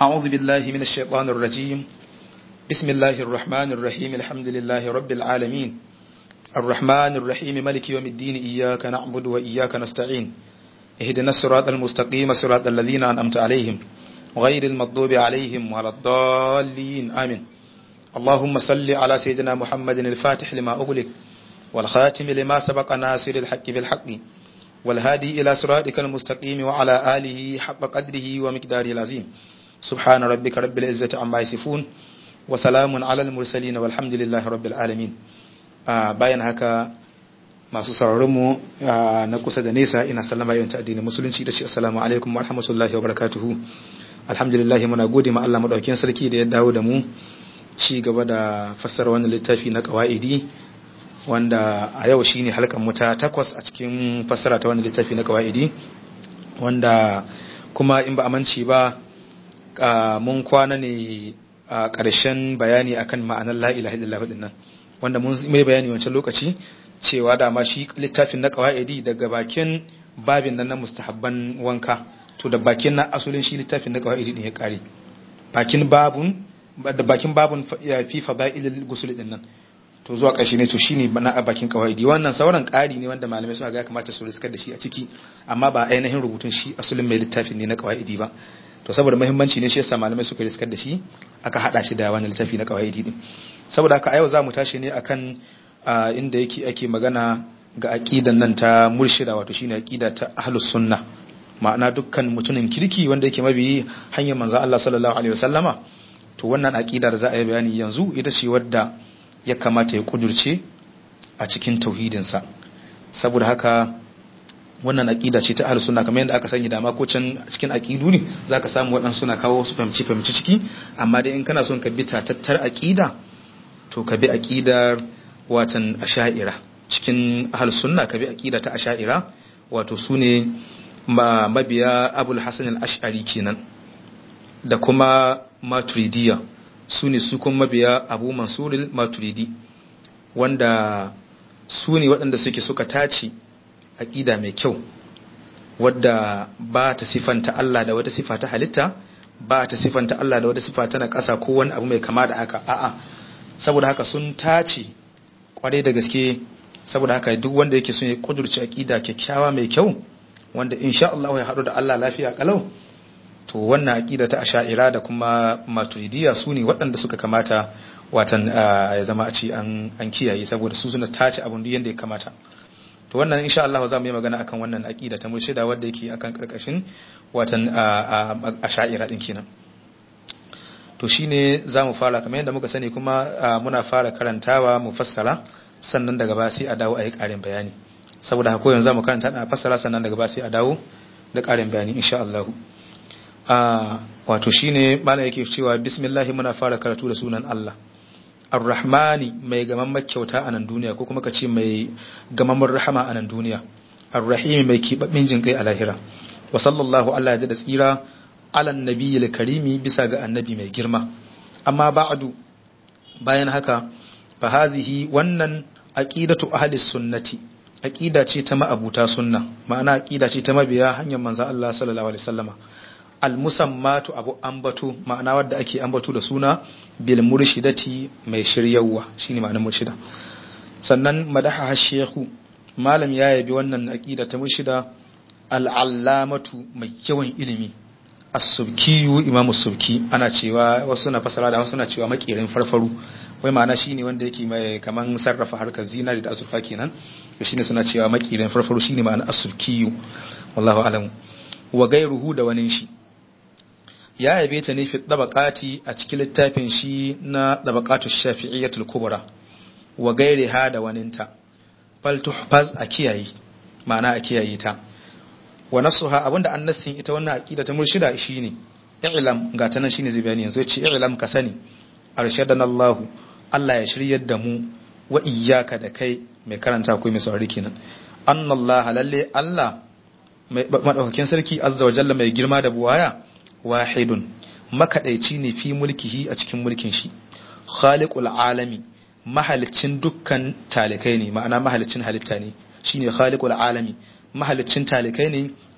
أعوذ بالله من الشيطان الرجيم بسم الله الرحمن الرحيم الحمد لله رب العالمين الرحمن الرحيم ملك يوم الدين إياك نعبد وإياك نستعين اهدنا الصراط المستقيم صراط الذين أنعمت عليهم غير المغضوب عليهم ولا الضالين آمين اللهم صل على سيدنا محمد الفاتح لما أغلق والخاتم لما سبق ناصر الحق بالحق والهادي إلى صراطك المستقيم وعلى آله حق قدره ومقداره العظيم سبحان ربك رب العزة عما يصفون وسلام على المرسلين والحمد لله رب العالمين bayan haka masu sauraronmu na kusa da nesa ina sallama irin ta addinin musulunci da shi assalamu alaikum wa rahmatullahi wa barakatuhu alhamdulillah muna gode ma Allah madaukakin sarki da ya dawo da mu ci gaba da fassara wannan littafi na qawaidi wanda a yau shine halkan mu ta takwas a cikin fassara ta wannan littafi na qawaidi wanda kuma in ba amince ba mun kwana ne a ƙarshen bayani akan ma'anar la ilaha illallah dinnan wanda mun mai bayani wancan lokaci cewa dama shi littafin na qawaidi daga bakin babin nan na mustahabban wanka to da bakin na asulin shi littafin na qawaidi din ya kare bakin babun da bakin babun fi fadailil gusul din nan to zuwa ƙarshe ne to shine na a bakin qawaidi wannan sauran ƙari ne wanda malamai suna ga ya kamata su riskar da shi a ciki amma ba ainihin rubutun shi asulin mai littafin ne na qawaidi ba to saboda muhimmanci ne shi yasa malamai suka riskar da shi aka hada shi da wannan littafi na qawaidi din saboda haka a yau zamu tashi ne akan inda yake ake magana ga aqidan nan ta murshida wato shine aqida ta ahlus sunna ma'ana dukkan mutumin kirki wanda yake mabiyi hanyar manzo Allah sallallahu alaihi wasallama to wannan aqida da za a yi bayani yanzu ita ce wadda ya kamata ya kudurce a cikin tauhidinsa saboda haka wannan aqida ce ta ahlus sunna kamar yadda aka sani dama ko can cikin aqidu ne zaka samu waɗansu suna kawo su fahimci fahimci ciki amma dai in kana son ka bi tatattar aqida to ka bi aqidar watan asha'ira cikin ahlus sunna ka bi aqida ta asha'ira wato sune ma mabiya abul hasan al-ash'ari kenan da kuma maturidiyya sune su kuma mabiya abu mansur al-maturidi wanda su ne waɗanda suke suka tace aƙida mai kyau wadda ba ta sifanta Allah da wata sifa ta halitta ba ta sifanta Allah da wata sifa ta na ƙasa ko wani abu mai kama da haka a'a saboda haka sun tace kwarai da gaske saboda haka duk wanda yake son ya kudurci aƙida kyakkyawa mai kyau wanda insha Allah ya haɗu da Allah lafiya kalau to wannan aƙida ta asha'ira da kuma maturidiyya su ne waɗanda suka kamata watan ya zama a ci an kiyaye saboda su suna tace abin duk yadda ya kamata to wannan insha Allah za mu yi magana akan wannan aqida ta murshida wanda yake akan karkashin watan asha'ira din kenan to shine zamu fara kamar yadda muka sani kuma muna fara karantawa mu fassara sannan daga ba sai a dawo a yi karin bayani saboda haka yanzu zamu karanta da fassara sannan daga ba sai a dawo da karin bayani insha Allah wato shine malam yake cewa bismillah muna fara karatu da sunan Allah Ar-Rahmani mai gamamman kyauta a nan duniya ko kuma ka ce mai gamamman rahama a nan duniya Ar-Rahimi mai kibabbin jin kai a lahira wa sallallahu Allah ya da tsira alan nabiyil karimi bisa ga annabi mai girma amma ba'du bayan haka fa hadhihi wannan aqidatu ahli sunnati aqida ce ta ma'abuta sunna ma'ana aqida ce ta mabiya hanyar manzon Allah sallallahu alaihi wasallama almusammatu abu ambatu ma'ana wadda ake ambatu da suna bil murshidati mai shiryawa shine ma'anar murshida sannan madaha shehu malam ya yabi wannan aqida ta murshida al'allamatu mai yawan ilimi as-subkiyu imam subki ana cewa wasu na fasara da wasu na cewa makirin farfaru wai ma'ana shine wanda yake mai kaman sarrafa harkar zinari da azurfa kenan to shine suna cewa makirin farfaru shine ma'ana as-subkiyu wallahu alam wa gairuhu da wani shi ya yabe ta ne fi dabaqati a cikin littafin shi na dabaqatu shafi'iyyatul kubra wa gairiha da waninta fal tuhfaz a kiyaye ma'ana a kiyaye ta wa nasuha abinda annasin ita wannan aqida ta murshida shine i'lam ga ta nan shine zai bayani yanzu yace i'lam ka sani arshadana Allah Allah ya shiryar da mu wa iyyaka da kai mai karanta ko mai saurari kenan annallaha lalle Allah madaukakin sarki azza wa jalla mai girma da buwaya wahidun makadaici ne fi mulkihi a cikin mulkin shi khaliqul alami mahalicin dukkan talikai ne ma'ana mahalicin halitta ne shine khaliqul alami mahalicin talikai ne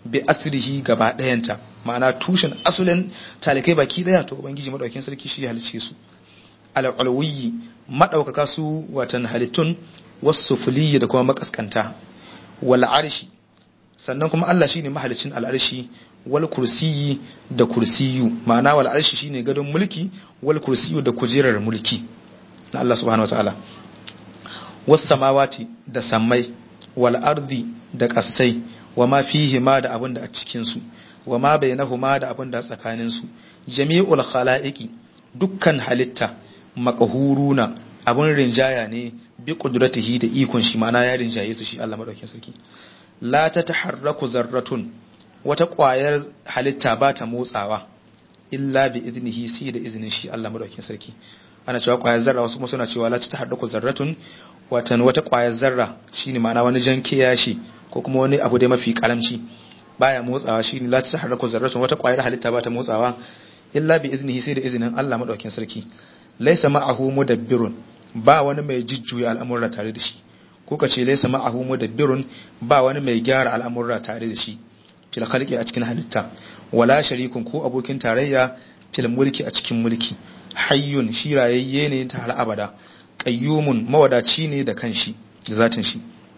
bi asrihi gaba ɗayanta ma'ana tushen asulin talikai baki ɗaya to ubangiji madaukakin sarki shi ya halice su al-ulwi madaukaka su watan halittun wasufuliyyi da kuma makaskanta wal arshi sannan kuma Allah shine mahalicin al'arshi wal kursiyi da kursiyu ma'ana wal arshi shine gadon mulki wal kursiyu da kujerar mulki na Allah subhanahu wataala was samawati da sammai wal ardi da kasai wa ma fihi ma da abin da a cikin su wa ma bainahuma da abin da tsakanin su jami'ul khalaiqi dukkan halitta maqhuruna abin rinjaya ne bi kudratihi da ikon shi ma'ana ya rinjaye su shi Allah madaukakin sarki la ta taharraku zarratun wata ƙwayar halitta ba ta motsawa illa bi iznihi sai da izinin shi Allah madaukakin sarki ana cewa ƙwayar zarra wasu kuma suna cewa la ta taharraku zarratun watan wata ƙwayar zarra shine ma'ana wani jan kiyashi ko kuma wani abu dai mafi karamci baya motsawa shine la ta taharraku zarratun wata ƙwayar halitta ba ta motsawa illa bi iznihi sai da izinin Allah madaukakin sarki laysa ma'ahu mudabbirun ba wani mai jujjuya al'amurra tare da shi ko ka ce laysa ma'ahu mudabbirun ba wani mai gyara al'amurra tare da shi fil khalqi a cikin halitta wala sharikun ko abokin tarayya fil mulki a cikin mulki hayyun shi rayayye ne ta har abada qayyumun mawadaci ne da kanshi da zatin shi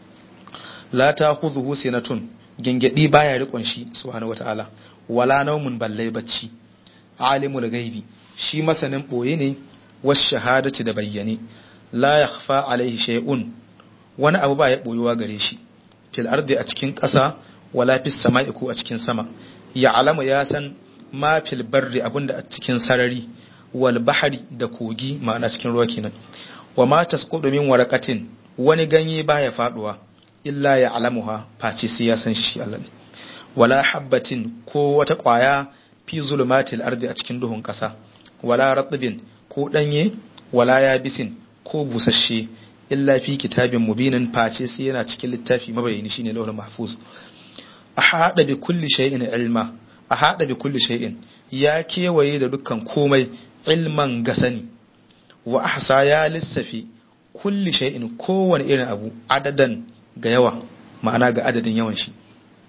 la ta'khudhuhu sinatun gengedi baya rikon shi subhanahu wataala wala naumun ballai bacci alimul gaibi shi masanin boye ne was shahadati da bayyane la yakhfa alaihi shay'un wani abu ba ya boyuwa gare shi fil ardi a cikin ƙasa wala fis sama'i ko a cikin sama ya alamu ya san ma fil barri abinda a cikin sarari wal bahari da kogi ma'ana cikin ruwa kenan wa ma tasqudu min waraqatin wani ganye baya faduwa illa ya alamuha face sai ya san shi Allah ne wala habbatin ko wata ƙwaya fi zulumatil ardi a cikin duhun ƙasa wala ratbin ko danye wala yabisin ko busasshe illa fi kitabin mubinin face sai yana cikin littafi mabayani shine lawhul mahfuz a hada bi kulli shay'in ilma a hada bi kulli shay'in ya kewaye da dukkan komai ilman gasani wa ahsa ya lissafi kulli shay'in kowane irin abu adadan ga yawa ma'ana ga adadin yawan shi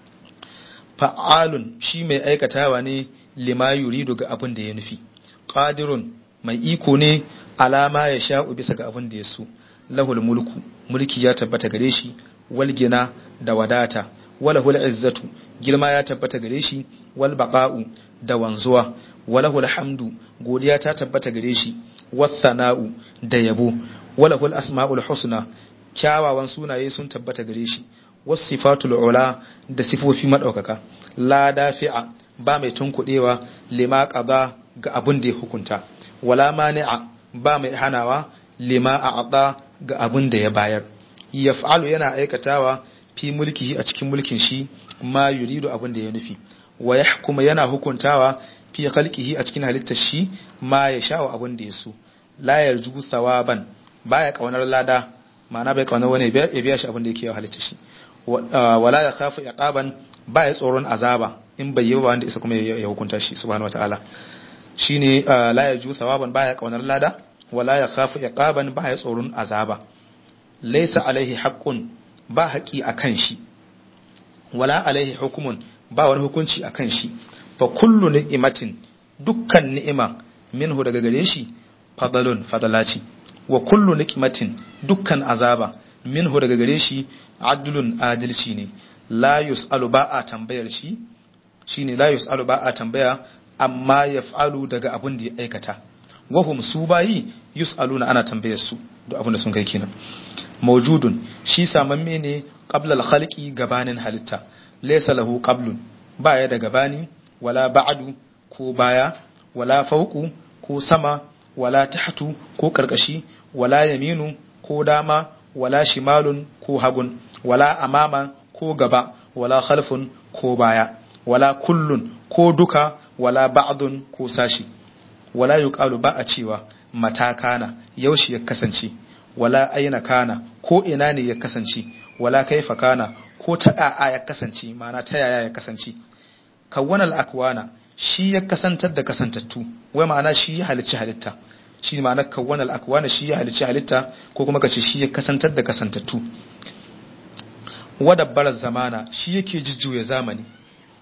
fa'alun shi mai aikatawa ne lima yuridu ga abin da ya nufi qadirun mai iko ne alama ya sha'u bisa ga abin da ya so lahul mulku mulki ya tabbata gare shi wal gina da wadata walahul izzatu girma ya tabbata gare shi wal baqa'u da wanzuwa walahul hamdu godiya ta tabbata gare shi wathana'u da yabo walahul asma'ul husna kyawawan sunaye sun tabbata gare shi wasifatul ula da sifofi madaukaka la dafi'a ba mai tunkudewa lima qada ga abin da ya hukunta wala mani'a ba mai hanawa lima a'ta ga abin da ya bayar yaf'alu yana aikatawa fi mulkihi a cikin mulkin shi ma yuridu abin da ya nufi wa yahkuma yana hukuntawa fi khalqihi a cikin halittar shi ma ya sha'u abin da ya so la yarju thawaban baya kaunar lada ma'ana bai kaunar wani ya biya shi abin da yake yawa halittar shi wala ya khafu iqaban baya tsoron azaba in bai yi ba wanda isa kuma ya hukunta shi subhanahu wataala shine la yarju thawaban baya kaunar lada wala ya khafu iqaban baya tsoron azaba laysa alaihi haqqun ba haƙi akan shi wala alaihi hukumun ba wani hukunci akan shi fa kullu ni'matin dukkan ni'ima minhu daga gare shi fadalun fadalaci wa kullu ni'matin dukkan azaba minhu daga gare shi adlun adalci ne la yus'alu ba a tambayar shi shine la yus'alu ba a tambaya amma yaf'alu daga abin da ya aikata wahum su bayi yus'aluna ana tambayar su da abin da sun kai kenan mawjudun shi samamme ne qabla al-khalqi gabanin halitta laysa lahu qablun baya da gabani wala ba'du ko baya wala fawqu ko sama wala tahtu ko karkashi wala yaminu ko dama wala shimalun ko hagun wala amama ko gaba wala khalfun ko baya wala kullun ko duka wala ba'dun ko sashi wala yuqalu ba a cewa mata kana yaushe ya kasance wala aina kana ko ina ne ya kasance wala kaifa kana ko ta a'a ya kasance ma'ana ta yaya ya kasance kawwana al-akwana shi ya kasantar da kasantattu wai ma'ana shi ya halicci halitta shi ma'ana kawwana al-akwana shi ya halicci halitta ko kuma kace shi ya kasantar da kasantattu wadabbar zamana shi yake jujjuya zamani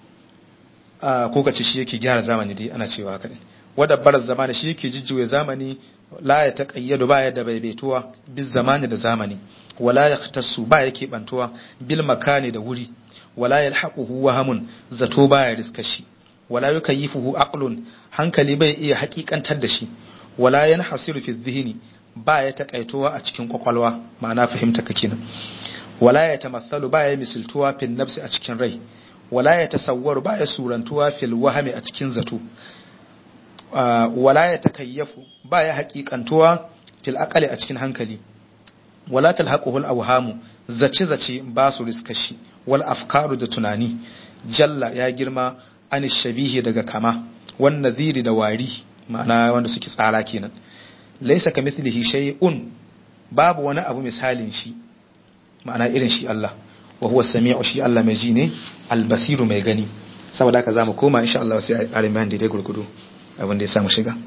ko kace shi yake gyara zamani dai ana cewa haka ne wadabbar zamani shi yake jijjuya zamani la ya taqayyadu ba ya da baibaituwa bil zamani da zamani wala yahtassu ba yake bantuwa bil makani da wuri wala yalhaquhu wahamun zato baya riska shi wala yukayyifuhu aqlun hankali bai iya hakikantar da shi wala yanhasiru fi dhihni ba ya takaitowa a cikin kwakwalwa ma'ana fahimta kake nan wala ya tamathalu ba ya misiltuwa fil nafsi a cikin rai wala ya tasawwaru ba ya surantuwa fil wahami a cikin zato wala ya takayyafu ba ya hakikantuwa fil aqali a cikin hankali wala talhaquhu al awhamu zace zace ba su riska shi wal afkaru da tunani jalla ya girma an shabihi daga kama wan nadhiri da wari ma'ana wanda suke tsara kenan laysa kamithlihi shay'un babu wani abu misalin shi ma'ana irin shi Allah wa huwa samiu shi Allah mai ji ne albasiru mai gani saboda haka zamu koma insha Allah sai a ƙarin bayan daidai gurgudu abin da ya samu shiga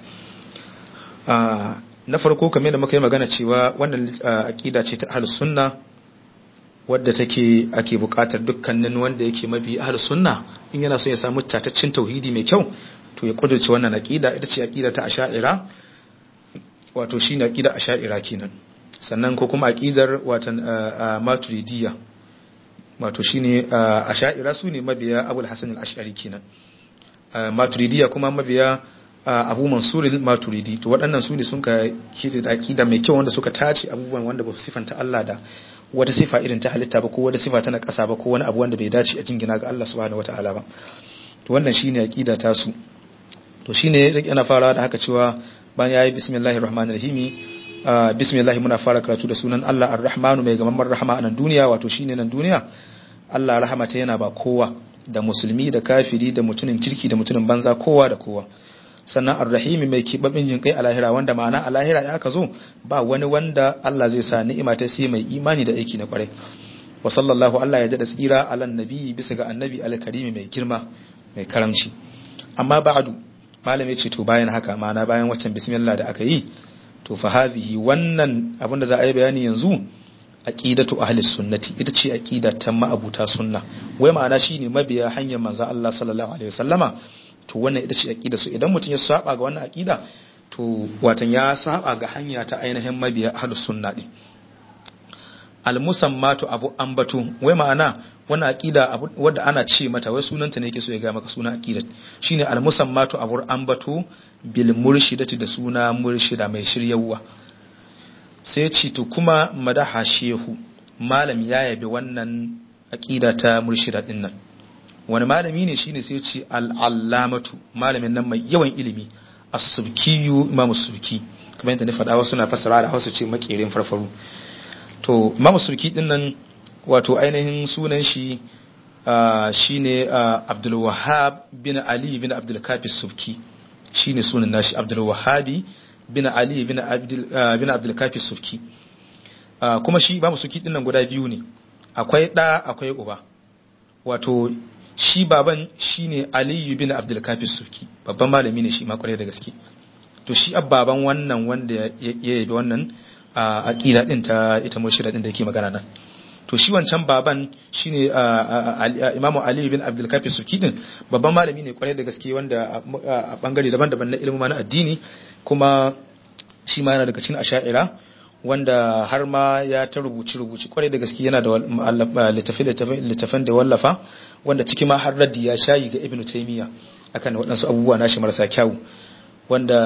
na farko kamar da muka yi magana cewa wannan aqida ce ta ahlus sunna wadda take ake buƙatar dukkanin wanda yake mabi ahlus sunna in yana so ya samu tataccen tauhidi mai kyau to ya kudurce wannan aqida ita ce aqida ta asha'ira wato shine aqida asha'ira kenan sannan ko kuma aqidar watan maturidiyya wato shine asha'ira su ne mabiya abul hasan al-ash'ari kenan maturidiyya kuma mabiya abu mansur al-maturidi to waɗannan su ne sun ka kida da aqida mai kyau wanda suka tace abubuwan wanda ba su sifanta Allah da wata sifa irin ta halitta ba ko wata sifa ta na ƙasa ba ko wani abu wanda bai dace a jingina ga Allah subhanahu wataala ba to wannan shine aqida ta su to shine yana farawa da haka cewa bayan yayi bismillahir rahmanir rahim bismillah muna fara karatu da sunan Allah ar-rahmanu mai gamamman rahama a nan duniya wato shine nan duniya Allah rahamata yana ba kowa da musulmi da kafiri da mutumin kirki da mutumin banza kowa da kowa sannan ar-rahimi mai kibabin jin kai a lahira wanda ma'ana a lahira ya aka zo ba wani wanda Allah zai sa ni'ima ta sai mai imani da aiki na kwarai wa sallallahu Allah ya dada tsira alan nabi bisa ga annabi al-karimi mai girma mai karamci amma ba'du malami ce to bayan haka ma'ana bayan waccan bismillah da aka yi to fa hadhihi wannan abinda za a yi bayani yanzu aqidatu ahli sunnati ita ce aqida ta ma'abuta sunna wai ma'ana shine mabiya hanyar manzo Allah sallallahu alaihi wasallama to wannan ita ce aqida su idan mutum ya saba ga wannan aqida to watan ya saba ga hanya ta ainihin mabiya ahli sunna din al musammatu abu ambatu wai ma'ana wannan aqida wadda ana ce mata wai sunanta ne yake so ya ga maka sunan aqidat shine al musammatu abu ambatu bil murshidati da suna murshida mai shiryawa sai ce to kuma madaha shehu malam ya yabi wannan aqida ta murshida din nan wani malami ne shine sai ce al-allamatu malamin nan mai yawan ilimi as-subkiyu imamu subki kamar yadda na faɗa wasu na fassara da Hausa ce makerin farfaru to imamu subki din nan wato ainihin sunan shi shine Abdul Wahhab bin Ali bin Abdul Kafi subki shine sunan nashi Abdul Wahhabi bin Ali bin Abdul bin Abdul Kafi subki kuma shi imamu subki din nan guda biyu ne akwai da akwai uba wato shi baban shine Aliyu bin Abdul Kafi Suki babban malami ne shi ma kwarai da gaske to shi baban wannan wanda ya yabi wannan aqida din ta ita murshida din da yake magana nan to shi wancan baban shine Imam Ali bin Abdul Kafi Suki din babban malami ne kwarai da gaske wanda a bangare daban-daban na ilimin na addini kuma shi ma yana daga cikin asha'ira wanda har ma ya ta rubuci rubuci kwarai da gaske yana da littafin da wallafa wanda ciki ma har raddi ya shayi ga ibnu taymiya akan waɗansu abubuwa nashi marasa kyau wanda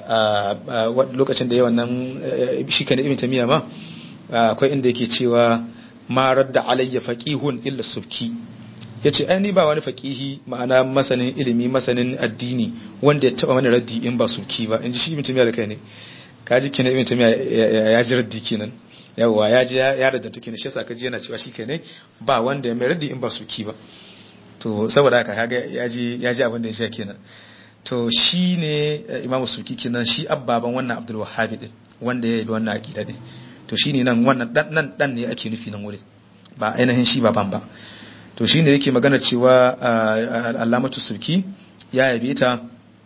lokacin da ya wannan shi kan ibnu taymiya ma akwai inda yake cewa ma radda alayya faqihun illa subki yace ai ni ba wani faqihi ma'ana masanin ilimi masanin addini wanda ya taba mana raddi in ba subki ba inji shi ibnu taymiya da kai ne kaji kenan ibn tamiya ya ji raddi kenan yawa ya ji ya radda tuke ne shi yasa kaji yana cewa shikenan ba wanda ya mai raddi in ba su ki ba to saboda haka kaga ya ji ya ji abin da ya sha kenan to shi ne imam suki kenan shi abbaban wannan abdul wahhab din wanda ya yi wannan aqida din to shine nan wannan dan nan dan ne ake nufi nan wurin ba ainihin shi baban ba to shine yake magana cewa alamatu suki ya yabe ta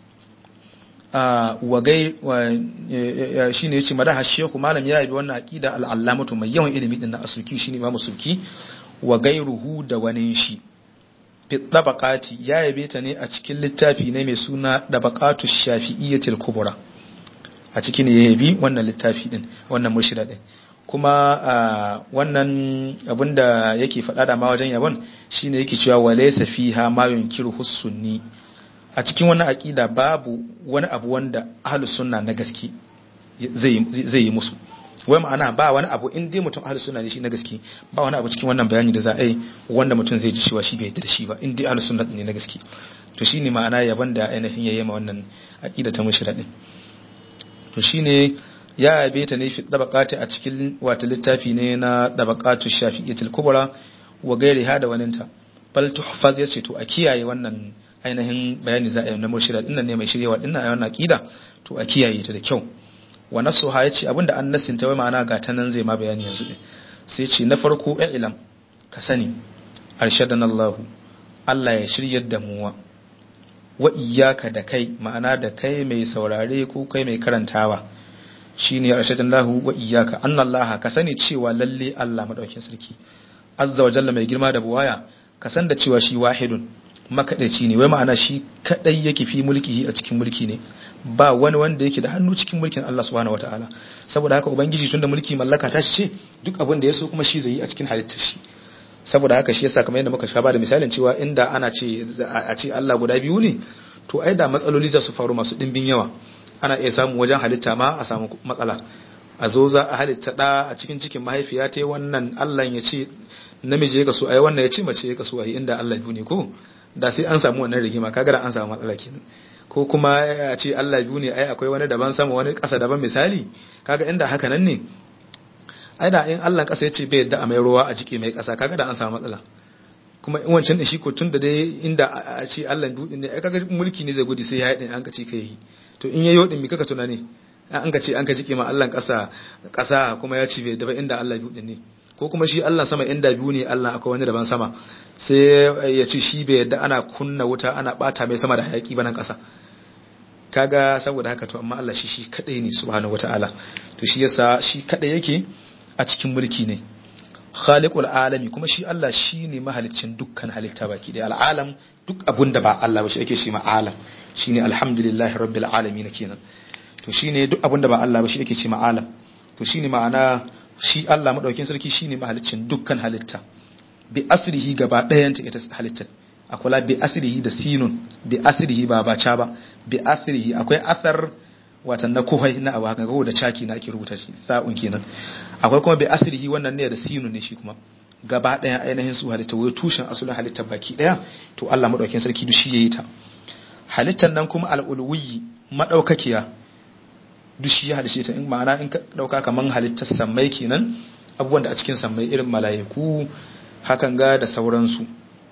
wagai shi ne ya ce madaha shehu malam ya yabi wannan aƙida al'allamatu mai yawan ilimi din na asuki shi ne imamu sulki wa gairuhu da wani shi fi dabaqati ya yabe ta ne a cikin littafi ne mai suna dabaqatu shafi'iyyatil kubra a cikin ne ya yabi wannan littafi din wannan murshida din kuma wannan abinda yake faɗa da ma wajen yabon shine yake cewa walaysa fiha ma yunkiru hussunni a cikin wannan aqida babu wani abu wanda ahlus sunna na gaske zai zai yi musu wai ma'ana ba wani abu in dai mutum ahlus sunna ne shi na gaske ba wani abu cikin wannan bayani da za a yi wanda mutum zai ji cewa shi bai yarda da shi ba in dai ahlus sunna ne na gaske to shine ma'ana yabon da ainihin yayi ma wannan aqida ta mushrik din to shine ya yabe ta ne fi dabaqati a cikin wata littafi ne na dabaqatu shafi'iyyatul kubra wa gairi hada waninta bal tuhfaz yace to a kiyaye wannan ainihin bayani za a yi na murshida dinnan ne mai shiryewa dinnan a wannan aqida to a kiyaye ta da kyau wa nasuha yace abinda an nasinta wai ma'ana ga ta nan zai ma bayani yanzu din sai ce na farko ilam ka sani arshadana Allah Allah ya shiryar da mu wa iyyaka da kai ma'ana da kai mai saurare ko kai mai karantawa shine arshadallahu wa iyyaka annallaha ka sani cewa lalle Allah madaukakin sarki azza wa jalla mai girma da buwaya ka san da cewa shi wahidun makadaici ne wai ma'ana shi kadai yake fi mulkihi a cikin mulki ne ba wani wanda yake da hannu cikin mulkin Allah subhanahu wataala saboda haka ubangiji tunda mulki mallaka ta ce duk abin da ya so kuma shi zai yi a cikin halittar shi saboda haka shi yasa kamar yadda muka sha ba da misalin cewa inda ana ce a ce Allah guda biyu ne to ai da matsaloli za su faru masu dimbin yawa ana iya samu wajen halitta ma a samu matsala a zo za a halitta da a cikin cikin mahaifiya ta wannan Allah ya ce namiji ya kaso ai wannan ya ce mace ya kaso ai inda Allah biyu ne ko da sai an samu wannan rigima kaga da an samu matsala kenan ko kuma a ce Allah biyu ne ai akwai wani daban sama wani ƙasa daban misali kaga inda haka nan ne ai da in Allah ƙasa ya ce bai yadda a mai ruwa a jike mai ƙasa kaga da an samu matsala kuma in wancan da shi ko tun da dai inda a ce Allah biyu ne ai kaga mulki ne zai gudu sai ya yi an ka ce kai to in yayi wadin mi kaka tunani an ka ce an ka jike ma Allah ƙasa ƙasa kuma ya ci bai da inda Allah biyu ne ko kuma shi Allah sama inda biyu ne Allah akwai wani daban sama sai ya ce shi bai yadda ana kunna wuta ana bata mai sama da hayaki ba nan ƙasa kaga saboda haka to amma Allah shi shi kadai ne subhanahu wataala to shi yasa shi kadai yake a cikin mulki ne khaliqul alami kuma shi Allah shine mahaliccin dukkan halitta baki da al'alam duk abun da ba Allah ba shi ake shi ma alam shine alhamdulillahi rabbil alamin kenan to shine duk abun da ba Allah ba shi ake ce ma alam to shine ma'ana shi Allah madaukin sarki shine mahaliccin dukkan halitta bi asrihi gaba ɗayan ta ita halittar akwai bi asrihi da sinun bi asrihi ba ba ca ba bi asrihi akwai asar watan na kuhai na abu haka da caki na ake rubuta shi sa'un kenan akwai kuma bi asrihi wannan ne da sinun ne shi kuma gaba ɗaya ainihin su halitta wai tushen asulin halittar baki ɗaya to Allah madaukin sarki duk shi yayi ta halittar nan kuma al'ulwi madaukakiya duk shi ya halice ta in ma'ana in ka dauka kaman halittar sammai kenan abubuwan da a cikin sammai irin mala'iku hakan ga da sauransu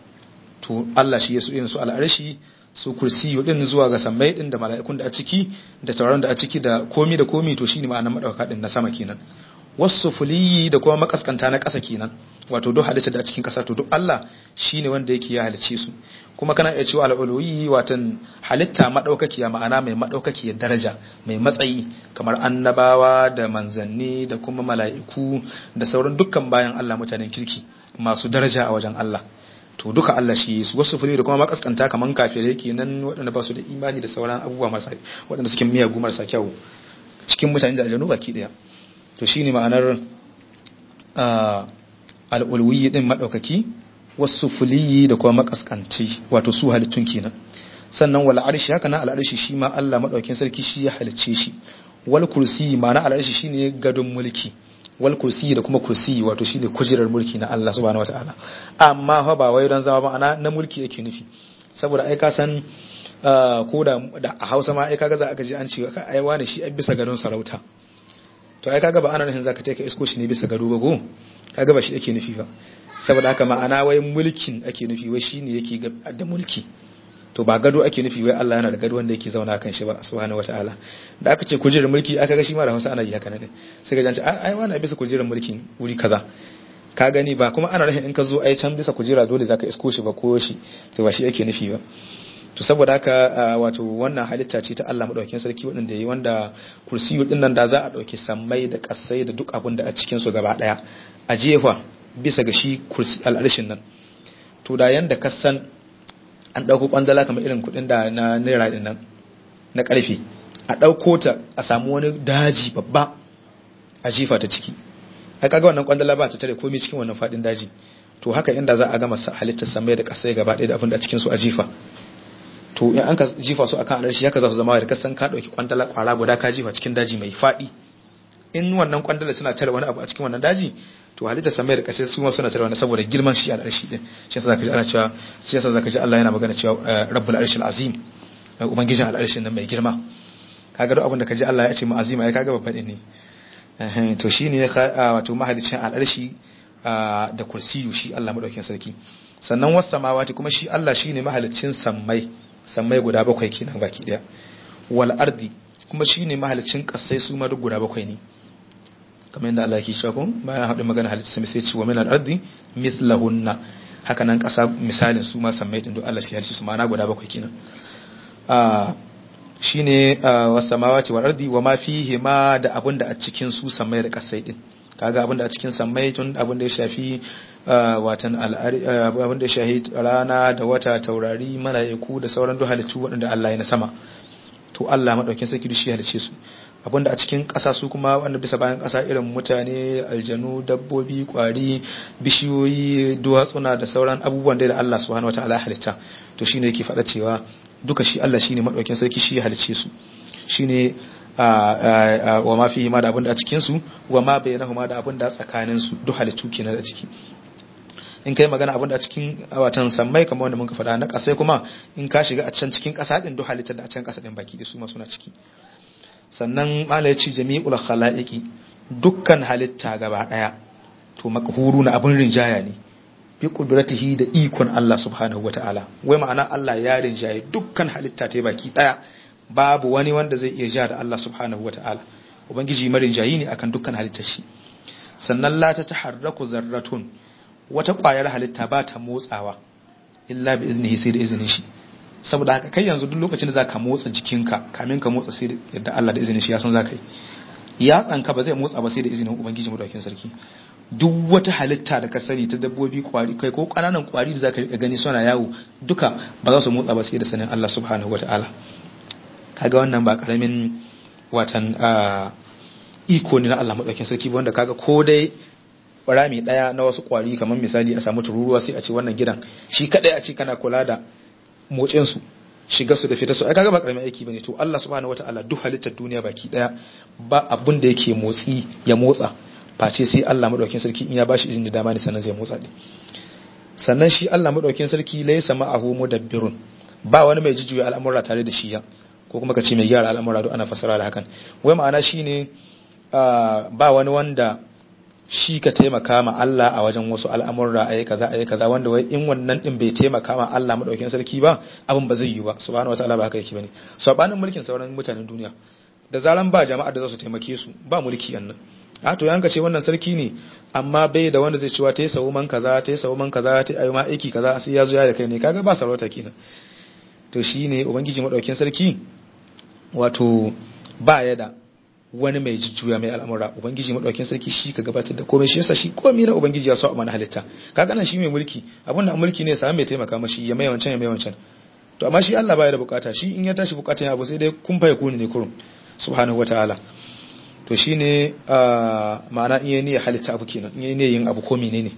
to Allah shi ya su irin su al'arshi su kursiyu din zuwa ga sammai din da mala'ikun da a ciki da tauraron da a ciki da komi da komi to shine ma'anar madauka din na sama kenan wasu fuliyi da kuma makaskanta na ƙasa kenan wato duk halitta da a cikin ƙasa to duk Allah shine wanda yake ya halicce su kuma kana iya cewa al'uluyi watan halitta madaukakiya ma'ana mai madaukakiyar daraja mai matsayi kamar annabawa da manzanni da kuma mala'iku da sauran dukkan bayan Allah mutanen kirki masu daraja a wajen Allah to duka Allah shi su wasu fili da kuma makaskanta kaman kafirai kenan waɗanda ba su da imani da sauran abubuwa masu waɗanda suke miyagu marasa kyau cikin mutane da aljanu baki ɗaya to shine ma'anar al'ulwiyi din madaukaki wasu fuliyi da kuma makaskanci wato su halittun kenan sannan wal arshi haka na al arshi shi ma Allah madaukin sarki shi ya halicce shi wal kursi ma'ana al arshi shine gadon mulki wal kursi da kuma kursi wato shine kujerar mulki na Allah subhanahu wataala amma fa ba wai don zama ma'ana na mulki yake nufi saboda ai ka san ko da a Hausa ma ai kaga za aka ji an ce ai wani shi ai bisa gadon sarauta to ai kaga ba ana nufin zaka take isko shi ne bisa gado ba go kaga ba shi yake nufi ba saboda haka ma'ana wai mulkin ake nufi wai shine yake da mulki to ba gado ake nufi wai Allah yana da gado wanda yake zauna kan shi ba subhanahu wataala da aka ce kujerar mulki aka ga shi ma da Hausa ana yi haka ne sai ga janci ai wani bisa kujerar mulkin wuri kaza ka gani ba kuma ana nufin in ka zo ai can bisa kujera dole zaka isko shi ba ko shi to ba shi yake nufi ba to saboda haka wato wannan halitta ce ta Allah madaukakin sarki wanda yayi wanda kursiyu din nan da za a dauke sammai da kasai da duk abin da a cikin su gaba daya a jefa bisa ga shi kursi al'arshin nan to da yanda ka san an dauko kwandala kamar irin kudin da na naira din nan na karfe a dauko ta a samu wani daji babba a jifa ta ciki ai kaga wannan kwandala ba ta tare komai cikin wannan fadin daji to haka inda za a gama halittar samai da kasai gaba ɗaya da abin da cikin su a jifa to in an ka jifa su akan alarshi haka za su zama da kasan ka dauki kwandala kwara guda ka jifa cikin daji mai fadi in wannan kwandala tana tare wani abu a cikin wannan daji to halittar samai da kasai su ma suna tare wani saboda girman shi alarshi din shi yasa zaka ji ana cewa shi yasa zaka ji Allah yana magana cewa rabbul arshil azim ubangijin al'arshin nan mai girma kaga duk abin da kaji Allah ya ce mu azima ai kaga babban ne to shine wato mahalicin al'arshi da kursiyu shi Allah madaukakin sarki sannan wasu samawati kuma shi Allah shine mahalicin sammai sammai guda bakwai kenan baki daya wal ardi kuma shine mahalicin kasai su ma duk guda bakwai ne kamar yadda Allah yake cewa kun bayan haɗin magana halitta sai sai ce wa min al ardi mithlahunna haka nan kasa misalin su ma sammai din duk Allah shi halicci su ma na guda bakwai kenan shine was samawati wal ardi wa ma fihi ma da abunda a cikin su sammai da kasai din kaga abinda a cikin sammai tun abinda ya shafi watan abinda ya shahi rana da wata taurari mala'iku da sauran duk halittu waɗanda Allah ya na sama to Allah madaukin sarki shi halice su abinda a cikin ƙasa su kuma wanda bisa bayan ƙasa irin mutane aljanu dabbobi kwari bishiyoyi duwatsuna da sauran abubuwan da Allah subhanahu wataala ya halitta to shine yake faɗa cewa duka shi Allah shine madaukin sarki shi ya halice su shine wa ma fi ma da abin da a cikin su wa ma bayyanahu ma da abin da tsakanin su duk halittu kenan da ciki in kai magana abin da a cikin watan sammai kamar wanda muka faɗa na ƙasai kuma in ka shiga a can cikin ƙasa din duk halittar da a can ƙasa din baki da su ma suna ciki sannan mala yace jami'ul khalaiqi dukkan halitta gaba daya to makhuru na abin rinjaya ne bi qudratihi da ikon Allah subhanahu wataala wai ma'ana Allah ya rinjaye dukkan halitta ta baki daya babu wani wanda zai iya ja da Allah subhanahu wa ta'ala ubangiji marin jayi ne akan dukkan halittar shi sannan la ta taharraku zarratun wata ƙwayar halitta ba ta motsawa illa bi iznihi sai da izinin shi saboda haka kai yanzu duk lokacin da zaka motsa jikinka kamin ka motsa sai da yadda Allah da izinin shi ya san zaka yi ya tsanka ba zai motsa ba sai da izinin ubangiji madaukakin sarki duk wata halitta da ka sani ta dabbobi kwari kai ko kananan kwari da zaka rika gani suna yawo duka ba za su motsa ba sai da sanin Allah subhanahu wa ta'ala kaga wannan ba karamin watan iko ne na Allah madaukakin sarki wanda kaga ko dai rami daya na wasu kwari kamar misali a samu tururuwa sai a ce wannan gidan shi kadai a ce kana kula da motsin su shiga su da fita su ai kaga ba karamin aiki bane to Allah subhanahu wataala duk halittar duniya baki daya ba abun da yake motsi ya motsa face sai Allah madaukakin sarki in ya bashi izini da dama ne sannan zai motsa din sannan shi Allah madaukakin sarki laysa ma'ahu mudabbirun ba wani mai jujjuya al'amura tare da shi ya ko kuma ka ce mai gyara al'amura duk ana fasara da hakan wai ma'ana shine ba wani wanda shi ka taimaka ma Allah a wajen wasu al'amura ayi kaza ayi kaza wanda wai in wannan din bai taimaka ma Allah madaukakin sarki ba abin ba zai yi ba subhanahu wataala ba haka yake bane sabanin mulkin sauran mutanen duniya da zaran ba jama'a da za su taimake su ba mulki annan a to yanka ce wannan sarki ne amma bai da wanda zai cewa ta yi sawo man kaza ta yi sawo man kaza ta yi ma aiki kaza sai ya zo ya da kai ne kaga ba sarauta kenan to shine ubangiji madaukakin sarki wato ba ya da wani mai jujjuya mai al'amura ubangiji madaukakin sarki shi ka gabatar da komai shi yasa shi komai na ubangiji ya so a mana halitta kaga nan shi mai mulki abin da mulki ne sai mai taimaka mashi ya mai wancan ya mai wancan to amma shi Allah baya da bukata shi in ya tashi bukatan ya abu sai dai kun fa yakuni ne kurum subhanahu wataala to shine ma'ana in yayi ne halitta abu kenan in yayi ne yin abu ko menene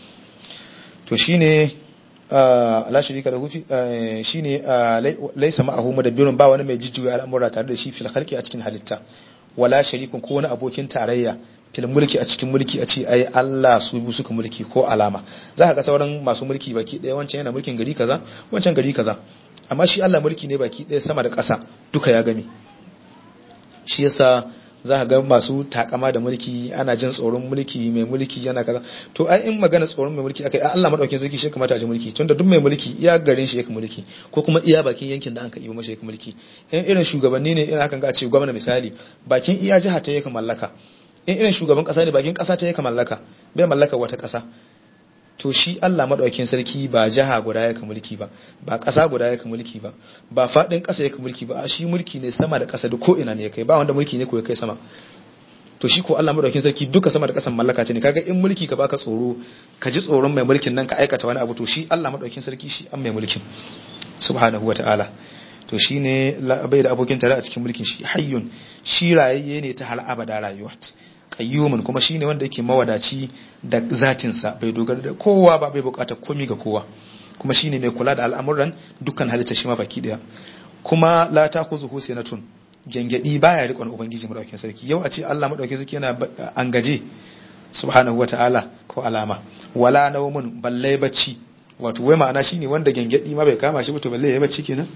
to shine la shirika da hufi shine laisa ma'ahu mudabbirun ba wani mai jijjuya al'amura tare da shi fil khalqi a cikin halitta wala sharikun ko wani abokin tarayya fil mulki a cikin mulki a ce ai Allah su bi suka mulki ko alama za ka ga sauran masu mulki baki ɗaya wancan yana mulkin gari kaza wancan gari kaza amma shi Allah mulki ne baki ɗaya sama da ƙasa duka ya game shi yasa za ka ga masu takama da mulki ana jin tsoron mulki mai mulki yana kaza to ai in magana tsoron mai mulki akai Allah madaukakin sarki shi kamata a ji mulki tunda duk mai mulki iya garin shi yake mulki ko kuma iya bakin yankin da aka yi masa yake mulki in irin shugabanni ne ina hakan ga ce gwamna misali bakin iya jiha ta yake mallaka in irin shugaban kasa ne bakin kasa ta yake mallaka bai mallaka wata kasa to shi Allah madaukakin sarki ba jiha guda yake mulki ba ba ƙasa guda yake mulki ba ba faɗin ƙasa yake mulki ba shi mulki ne sama da ƙasa da ko ina ne kai ba wanda mulki ne ko ya kai sama to shi ko Allah madaukakin sarki duka sama da ƙasan mallaka ce ne kaga in mulki ka baka tsoro ka ji tsoron mai mulkin nan ka aikata wani abu to shi Allah madaukakin sarki shi an mai mulkin subhanahu wataala to shine bai da abokin tare a cikin mulkin shi hayyun shi rayayye ne ta har abada rayuwa qayyumun kuma shine wanda yake mawadaci da zatin sa bai dogara da kowa ba bai bukata komai ga kowa kuma shine mai kula da al'amuran dukkan halitta shi ma baki daya kuma la takuzuhu sinatun gengedi baya rikon ubangiji madaukakin sarki yau a ce Allah madaukakin sarki yana an gaje subhanahu wataala ko alama wala nawmun balle bacci wato wai ma'ana shine wanda gengedi ma bai kama shi ba to balle ya bacci kenan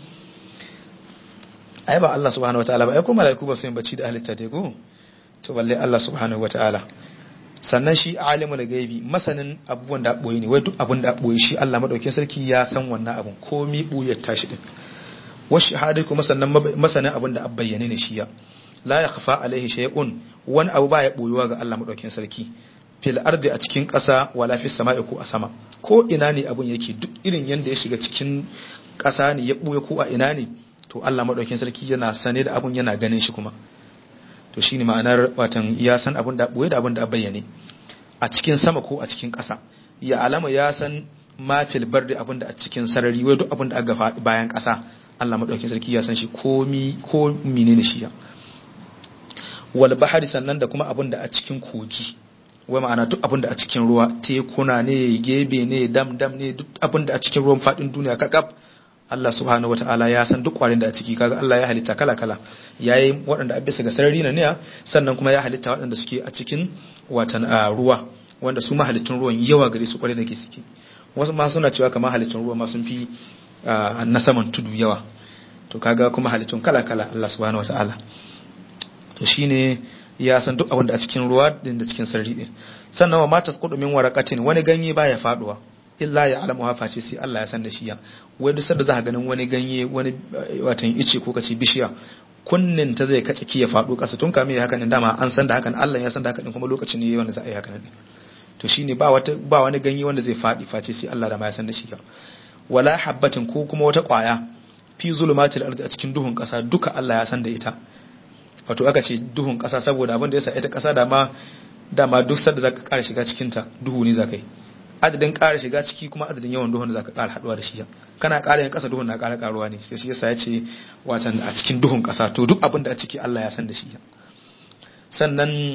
ai ba Allah subhanahu wataala ba ai ko malaiku ba su yin bacci da halitta dai ko to balle Allah subhanahu wataala sannan shi alimul gaibi masanin abubuwan da boye ne wai duk abun da boye shi Allah madaukakin sarki ya san wannan abun komi buyar tashi din wasu shahadai kuma sannan masanin abin da bayyane ne shi ya la ya khafa alaihi shay'un wani abu ba ya boyuwa ga Allah madaukakin sarki fil ardi a cikin ƙasa wala fis sama'i ko a sama ko ina ne abun yake duk irin yanda ya shiga cikin ƙasa ne ya boye ko a ina ne to Allah madaukakin sarki yana sane da abun yana ganin shi kuma to shine ma'anar watan ya san abun da boye da abun da bayyane a cikin sama ko a cikin ƙasa ya alama ya san ma fil bardi abun da a cikin sarari wai duk abun da aka bayan ƙasa Allah maɗaukin sarki ya san shi komi ko menene shi ya wal bahari sannan da kuma abin da a cikin kogi wai ma'ana duk abin da a cikin ruwa tekuna ne gebe ne dam dam ne duk abin da a cikin ruwan fadin duniya kakaf Allah subhanahu wataala ya san duk kwarin da a ciki kaga Allah ya halitta kala kala yayi waɗanda a bisa ga sarari na ne sannan kuma ya halitta waɗanda suke a cikin watan ruwa wanda su mahalittun ruwan yawa gare su kwarai da ke suke wasu ma suna cewa kamar halittun ruwa ma sun fi na saman tudu yawa to kaga kuma halittun kala-kala Allah subhanahu wata'ala to shine ya san duk abin da a cikin ruwa din da cikin sarri din sannan wa matas min waraqatin wani ganye baya faduwa illa ya alamu hafa ce sai Allah ya san da shi ya wai duk sanda za ka ganin wani ganye wani watan ice ko kace bishiya kunnin ta zai kace ki ya fado kasa tun kamin haka din dama an san da hakan Allah ya san da haka din kuma lokacin ne wanda za a yi haka din to shine ba wata ba wani ganye wanda zai fadi face sai Allah da ma ya san da shi ya wala habbatin ko kuma wata kwaya fi zulumatil ardi a cikin duhun kasa duka Allah ya san da ita wato aka ce duhun kasa saboda abin da yasa ita kasa da ma dama duk sanda zaka ƙara shiga cikin ta duhu ne zaka yi adadin ƙara shiga ciki kuma adadin yawan duhun da zaka ƙara haduwa da shi kana ƙara yin kasa duhun na ƙara ƙaruwa ne sai shi yasa ya ce watan a cikin duhun kasa to duk abin da a ciki Allah ya san da shi sannan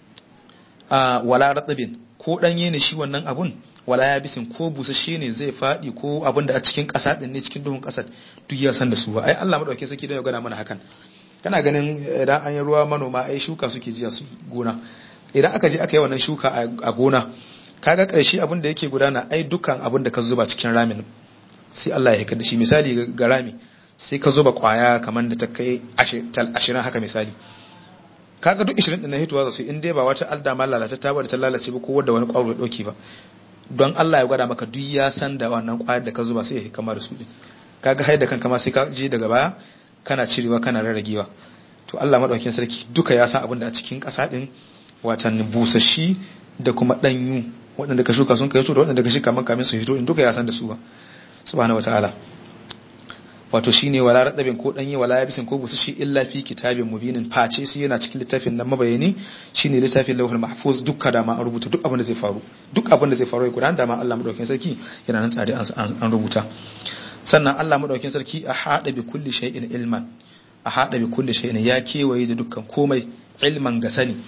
a wala ratsabin ko danye ne shi wannan abun wala ya bisin ko busasshe ne zai faɗi ko abin da a cikin ƙasa ɗin ne cikin duhun ƙasar duk ya san da su ba ai Allah madauke saki don ya gana mana hakan kana ganin idan an yi ruwa manoma ai shuka suke jiya su gona idan aka je aka yi wannan shuka a gona kaga ƙarshe abin da yake gudana ai dukkan abin da ka zuba cikin ramin sai Allah ya haikar da shi misali ga rami sai ka zuba kwaya kamar da ta kai ashirin haka misali kaga duk ishirin ɗin na hituwa za su in dai ba wata alda ma lalata ta da ta lalace ba ko wadda wani ƙwaro ya ɗauki ba don Allah ya gwada maka duk ya san da wannan kwayar da ka zuba sai ya kama da su din kaga hai da kanka ma sai ka je daga baya kana cirewa kana rarragewa to Allah madaukakin sarki duka ya san abin da a cikin ƙasa din watan busashi da kuma danyu waɗanda ka shuka sun kai to da waɗanda ka shuka maka kamin su hito din duka ya san da su ba subhanahu wataala wato shine wala radabin ko danye wala yabisin ko busashi illa fi kitabin mubinin face shi yana cikin littafin nan mabayani shine littafin lauhul mahfuz dukka da ma an rubuta duk abin da zai faru duk abin da zai faru ya gudanar da ma Allah madaukakin sarki yana nan tsare an rubuta sannan Allah madaukakin sarki a hada bi kulli shay'in ilman a hada bi kulli shay'in ya kewaye da dukkan komai ilman ga sani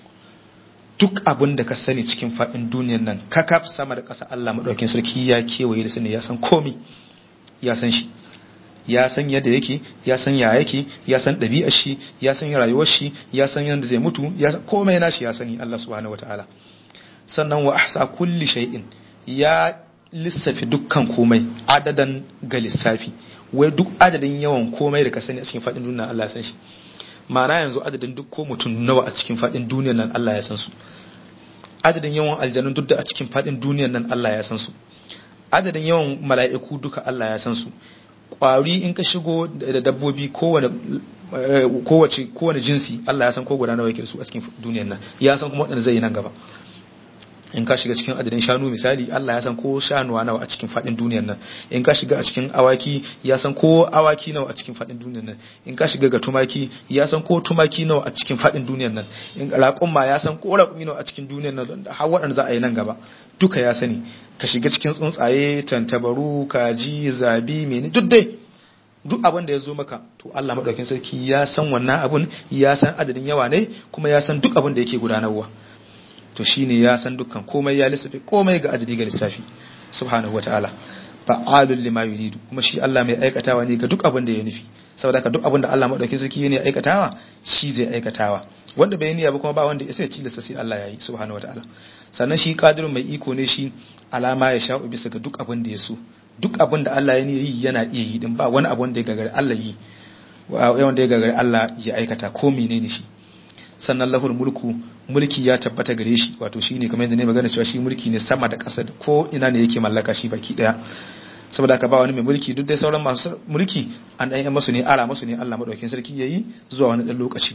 duk abin da ka sani cikin fadin duniyar nan kakaf sama da ƙasa Allah madaukakin sarki ya kewaye da sani ya san komai ya san shi ya san yadda yake ya san ya yake ya san ɗabi'ar shi ya san rayuwar shi ya san yadda zai mutu ya san komai nashi ya sani Allah subhanahu wataala sannan wa ahsa kulli shay'in ya lissafi dukkan komai adadan ga lissafi wai duk adadin yawan komai da ka sani a cikin fadin duniya Allah ya san shi ma'ana yanzu adadin duk ko mutum nawa a cikin fadin duniyar nan Allah ya san su adadin yawan aljanun duk da a cikin fadin duniyar nan Allah ya san su adadin yawan mala'iku duka Allah ya san su kwari in ka shigo da dabbobi kowane kowace kowane jinsi Allah ya san ko guda nawa yake su a cikin duniyar nan ya san kuma wadanda zai yi nan gaba in ka shiga cikin adadin shanu misali Allah ya san ko shanuwa nawa a cikin fadin duniyar nan in ka shiga a cikin awaki ya san ko awaki nawa a cikin fadin duniyar nan in ka shiga ga tumaki ya san ko tumaki nawa a cikin fadin duniyar nan in raƙumma ya san ko raƙumi nawa a cikin duniyar nan har waɗanda za a yi nan gaba duka ya sani ka shiga cikin tsuntsaye tantabaru kaji zabi mene duk dai duk abin da ya zo maka to Allah madaukakin sarki ya san wannan abun ya san adadin yawa ne kuma ya san duk abin da yake gudanarwa to shine ya san dukkan komai ya lissafi komai ga adadi ga lissafi subhanahu wataala fa'alul lima yuridu kuma shi Allah mai aikatawa ne ga duk abin da ya nufi saboda haka duk abin da Allah madaukakin sarki ne aikatawa shi zai aikatawa wanda bai niyya ba kuma ba wanda ya sai tilasta sai Allah yayi subhanahu wataala sannan shi qadirun mai iko ne shi alama ya sha'u bisa ga duk abin da ya so duk abin da Allah ya yi yana iya yi din ba wani abu wanda ya gagari Allah yi wanda ya gagari Allah ya aikata ko menene shi sannan lahul mulku mulki ya tabbata gare shi wato shine kamar yadda ne magana cewa shi mulki ne sama da ƙasa ko ina ne yake mallaka shi baki daya saboda haka ba wani mai mulki duk dai sauran masu mulki an dan masu ne ara masu ne Allah madaukakin sarki yayi zuwa wani dan lokaci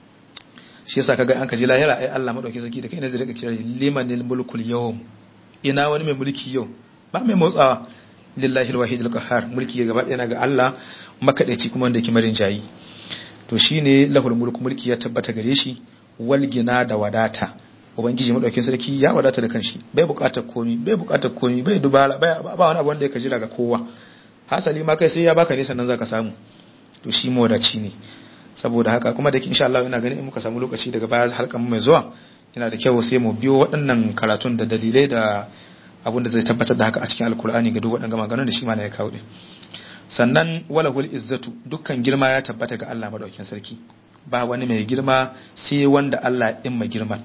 shi yasa kaga an kaji lahira ai Allah madaukakin sarki da kai ne zai rika kira limanil mulkul yawm ina wani mai mulki yau ba mai motsawa lillahi alwahidul qahhar mulki gaba ɗaya ga Allah makadaici kuma wanda yake marin jayi to shine lahul mulku mulki ya tabbata gare shi wal gina da wadata ubangiji madaukakin sarki ya wadata da kanshi bai bukatar komi bai bukatar komi bai dubara ba wani abu wanda yake jira ga kowa hasali ma kai sai ya baka ne sannan zaka samu to shi mawadaci ne saboda haka kuma da insha Allah ina ganin in muka samu lokaci daga baya halkan mai zuwa yana da kyau sai mu biyo waɗannan karatun da dalilai da abin da zai tabbatar da haka a cikin alkur'ani ga duk waɗannan maganganun da shi ma ya kawo din sannan walahul izzatu dukkan girma ya tabbata ga Allah madaukakin sarki ba wani mai girma sai wanda Allah in mai girma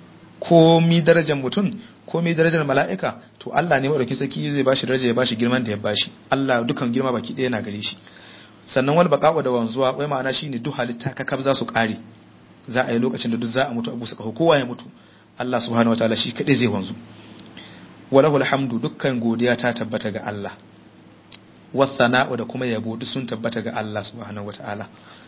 komi darajar mutum komi darajar mala'ika to Allah ne madaukakin sarki zai bashi daraja ya bashi girman da ya bashi Allah dukkan girma baki ɗaya na gare shi sannan wal baqa'u da wanzuwa wai ma'ana shine duk halitta kakab za su kare za a yi lokacin da duk za a mutu abu suka kowa ya mutu Allah subhanahu wataala shi kadai zai wanzu walahul hamdu dukkan godiya ta tabbata ga Allah wasana'u da kuma yabo duk sun tabbata ga Allah subhanahu wataala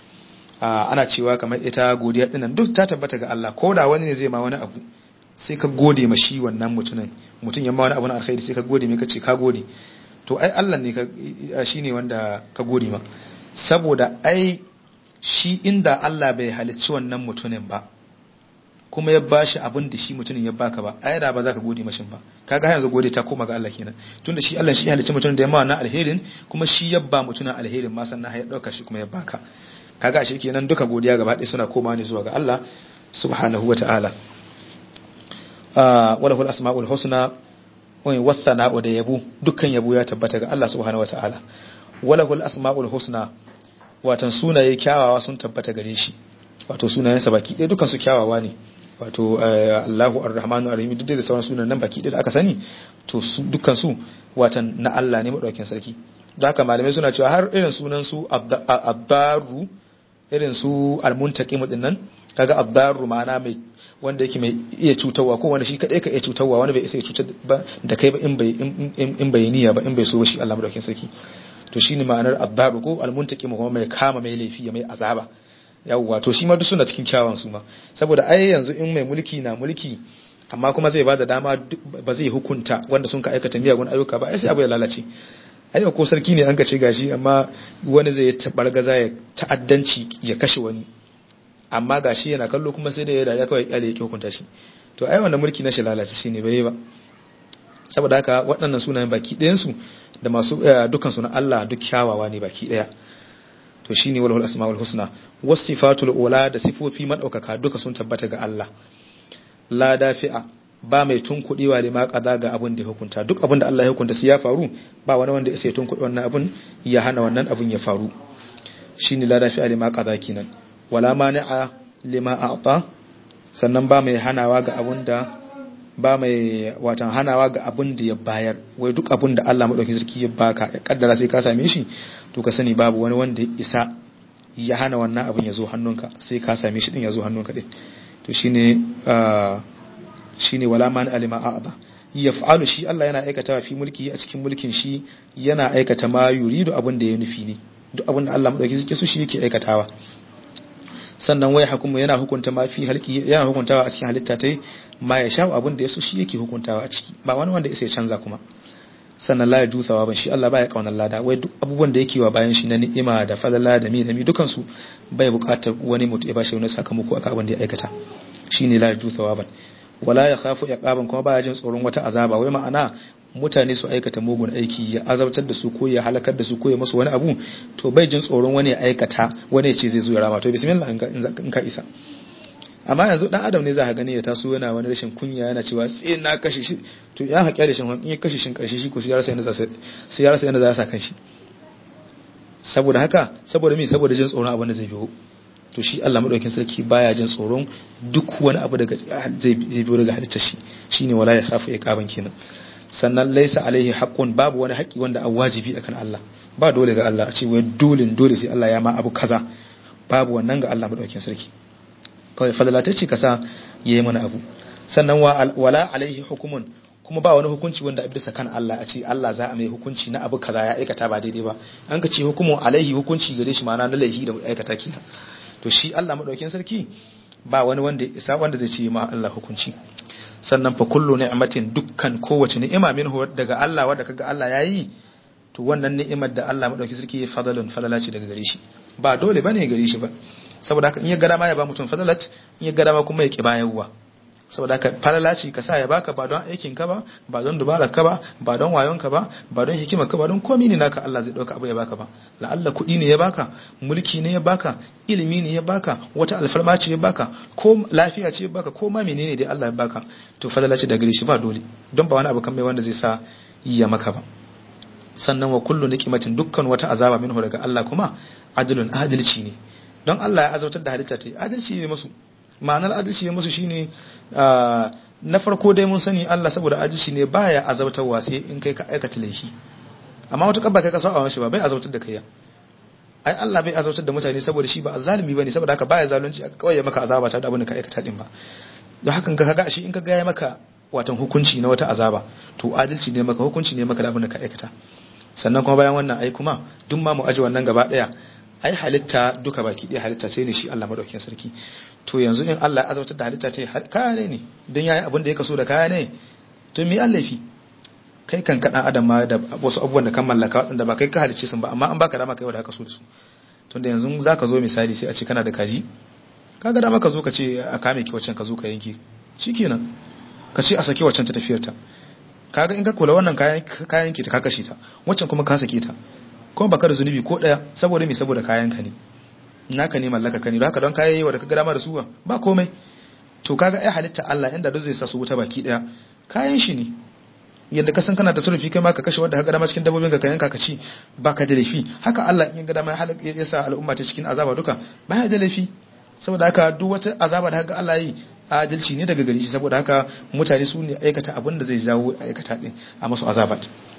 ana cewa kamar ita godiya dinnan duk ta tabbata ga Allah ko da wani ne zai ma wani abu sai ka gode ma shi wannan mutumin mutum ya ma wani abu na alkhairi sai ka gode mai kace ka gode to ai Allah ne ka shine wanda ka gode ma saboda ai shi inda Allah bai halicci wannan mutumin ba kuma ya bashi abin da shi mutumin ya baka ba ai da ba za ka gode mashin ba kaga yanzu gode ta koma ga Allah kenan tunda shi Allah shi ya halicci mutumin da ya ma wannan alherin kuma shi ya ba mutumin alherin ma sannan ya dauka shi kuma ya baka kaga shi kenan duka godiya gaba ɗaya suna koma ne zuwa ga Allah subhanahu wata'ala wala hul asma'ul husna wa wasana'u da yabo dukkan yabo ya tabbata ga Allah subhanahu wata'ala wala hul asma'ul husna watan sunaye kyawawa sun tabbata gare shi wato sunayensa baki ɗaya dukkan su kyawawa ne wato Allahu Ar-Rahmanu Ar-Rahim duk da sauran sunan nan baki ɗaya da aka sani to dukkan su watan na Allah ne madaukakin sarki don haka malamai suna cewa har irin sunan su Abdaru irin su Al-Muntaqim din nan kaga Abdaru ma'ana mai wanda yake mai iya cutarwa ko wanda shi kadai ka iya cutarwa wanda bai isa ya cutar ba da kai ba in bai in bai niyya ba in bai so ba shi Allah madaukakin sarki to shine ma'anar Abdaru ko Al-Muntaqim kuma mai kama mai laifi ya mai azaba yawwa to shi ma duk suna cikin kyawun su ma saboda ai yanzu in mai mulki na mulki amma kuma zai bada dama ba zai hukunta wanda sun ka aikata miyagun ayyuka ba ai sai abu ya lalace ai ko sarki ne an ka ce gashi amma wani zai tabargaza ya ta'addanci ya kashe wani amma gashi yana kallo kuma sai da ya dariya kawai kyale ya hukunta shi to ai wannan mulki na shi lalace shine bai ba saboda haka waɗannan sunayen baki ɗayan su da masu dukkan su na Allah duk kyawawa ne baki ɗaya to shine walhul asmaul husna wasifatul ula da sifofi madaukaka duka sun tabbata ga Allah la dafi'a ba mai tunkuɗewa da ma kaza ga abin da ya hukunta duk abin da Allah ya hukunta sai ya faru ba wani wanda ya tunkuɗe wannan abin ya hana wannan abin ya faru shine la dafi'a lima kaza kinan wala mani'a lima a'ta sannan ba mai hanawa ga abin da ba mai watan hanawa ga abin da ya bayar wai duk abin da Allah madaukakin sarki ya baka ya kaddara sai ka same shi to ka sani babu wani wanda ya isa ya hana wannan abin ya zo hannunka sai ka same shi din ya zo hannunka din to shine shine wala man alima a'ba yaf'alu shi Allah yana aikata fi mulki a cikin mulkin shi yana aikata ma yuridu abin da ya nufi ne duk abin da Allah madaukakin sarki so shi yake aikatawa sannan wai hukumu yana hukunta ma fi halki yana hukuntawa a cikin halitta tai ma ya sha abin da yaso shi yake hukuntawa a ciki ba wani wanda ya canza kuma sannan la yaju thawaban shi Allah baya kaunar lada wai duk abubuwan da yake wa bayan shi na ni'ima da fadala da mi da mi dukan su bai buƙatar wani mutum ya bashi wani sakamako akan abin da ya aikata shine la yaju thawaban wala ya khafu iqaban kuma baya jin tsoron wata azaba wai ma'ana mutane su aikata mugun aiki ya azabtar da su ko ya halakar da su ko ya musu wani abu to bai jin tsoron wani ya aikata wani ya ce zai zo ya rama to bismillah in ka isa amma yanzu dan adam ne za ka gani ya taso yana wani rashin kunya yana cewa sai na kashe shi to ya haƙiya da shin in ya kashe shin karshe shi ko sai ya rasa yanda za sai ya rasa yanda za ya sa kanshi saboda haka saboda me saboda jin tsoron abin da zai biyo to shi Allah madaukakin sarki baya jin tsoron duk wani abu daga zai biyo daga halittar shi shine wala ya khafu iqaban kenan sannan laisa alaihi haqqun babu wani haƙi wanda an wajibi akan Allah ba dole ga Allah a ce wai dole dole sai Allah ya ma abu kaza babu wannan ga Allah madaukakin sarki kawai fadala ta ce kasa yayi mana abu sannan wala alaihi hukumun kuma ba wani hukunci wanda bisa kan Allah a ce Allah za a mai hukunci na abu kaza ya aikata ba daidai ba an ka ce hukumun alaihi hukunci gare shi ma'ana na laihi da aikata kenan to shi Allah madaukakin sarki ba wani wanda isa wanda zai ce ma Allah hukunci sannan fa kullu ni'matin dukkan kowace ni'ima minhu daga Allah wanda kaga Allah yayi to wannan ni'imar da Allah madaukakin sarki ya fadalun fadala ce daga gare shi ba dole bane gare shi ba saboda haka in ya gada ma ya ba mutum fadalat in ya gada ma kuma ya ki bayarwa saboda haka falala ce ka sa ya baka ba don aikin ka ba ba don dubarar ka ba ba don wayon ka ba ba don hikimar ka ba don komai ne naka Allah zai dauka abu ya baka ba la'alla kuɗi ne ya baka mulki ne ya baka ilimi ne ya baka wata alfarma ce ya baka ko lafiya ce ya baka ko ma menene dai Allah ya baka to falala ce da gare shi ba dole don ba wani abu kan mai wanda zai sa ya maka ba sannan wa kullu niqimatin dukkan wata azaba minhu daga Allah kuma adlun adalci ne don Allah ya azautar da halitta ta adalci ne musu ma'anar adalci ne musu shine na farko dai mun sani Allah saboda adalci ne baya azautarwa sai in kai ka aikata laifi amma wata kabba kai ka saba mashi ba bai azautar da kai ya ai Allah bai azautar da mutane saboda shi ba zalimi bane saboda haka baya zalunci kawai ya maka azaba ta da abin da ka aikata din ba don hakan ka ga shi in ka ga ya maka watan hukunci na wata azaba to adalci ne maka hukunci ne maka da abin da ka aikata sannan kuma bayan wannan ai kuma duk ma mu aji wannan gaba daya ai halitta duka baki ɗaya halitta ce ne shi Allah madaukakin sarki to yanzu in Allah ya azautar da halitta ce kaya ne ne don yayi abin da ya kaso da kaya ne to me Allah fi kai kan kaɗan adam ma da wasu abubuwan da kan mallaka waɗanda ba kai ka halicce sun ba amma an baka dama kai wanda ka so da su tunda yanzu za ka zo misali sai a ce kana da kaji kaga dama ka zo ka ce a kame ki waccan ka zo ka yanke shikenan ka ce a sake waccan ta tafiyar ta kaga in ka kula wannan kayan kayan ki ta ka kashe ta waccan kuma ka sake ta kuma baka da zunubi ko daya saboda me saboda kayan ka ne naka ne mallaka ka ne don haka don kayayi wa da ka ga dama da su ba komai to kaga ai halitta Allah inda duk zai sa su wuta baki daya kayan shi ne yadda ka san kana da surufi kai ma ka kashe wanda ka ga dama cikin dabbobin ka ka yanka ka ci baka da laifi haka Allah in ga dama ya sa al'umma ta cikin azaba duka baya da laifi saboda haka duk wata azaba da haka Allah yi adalci ne daga gari shi saboda haka mutane su ne aikata abin da zai jawo aikata din a masu azaba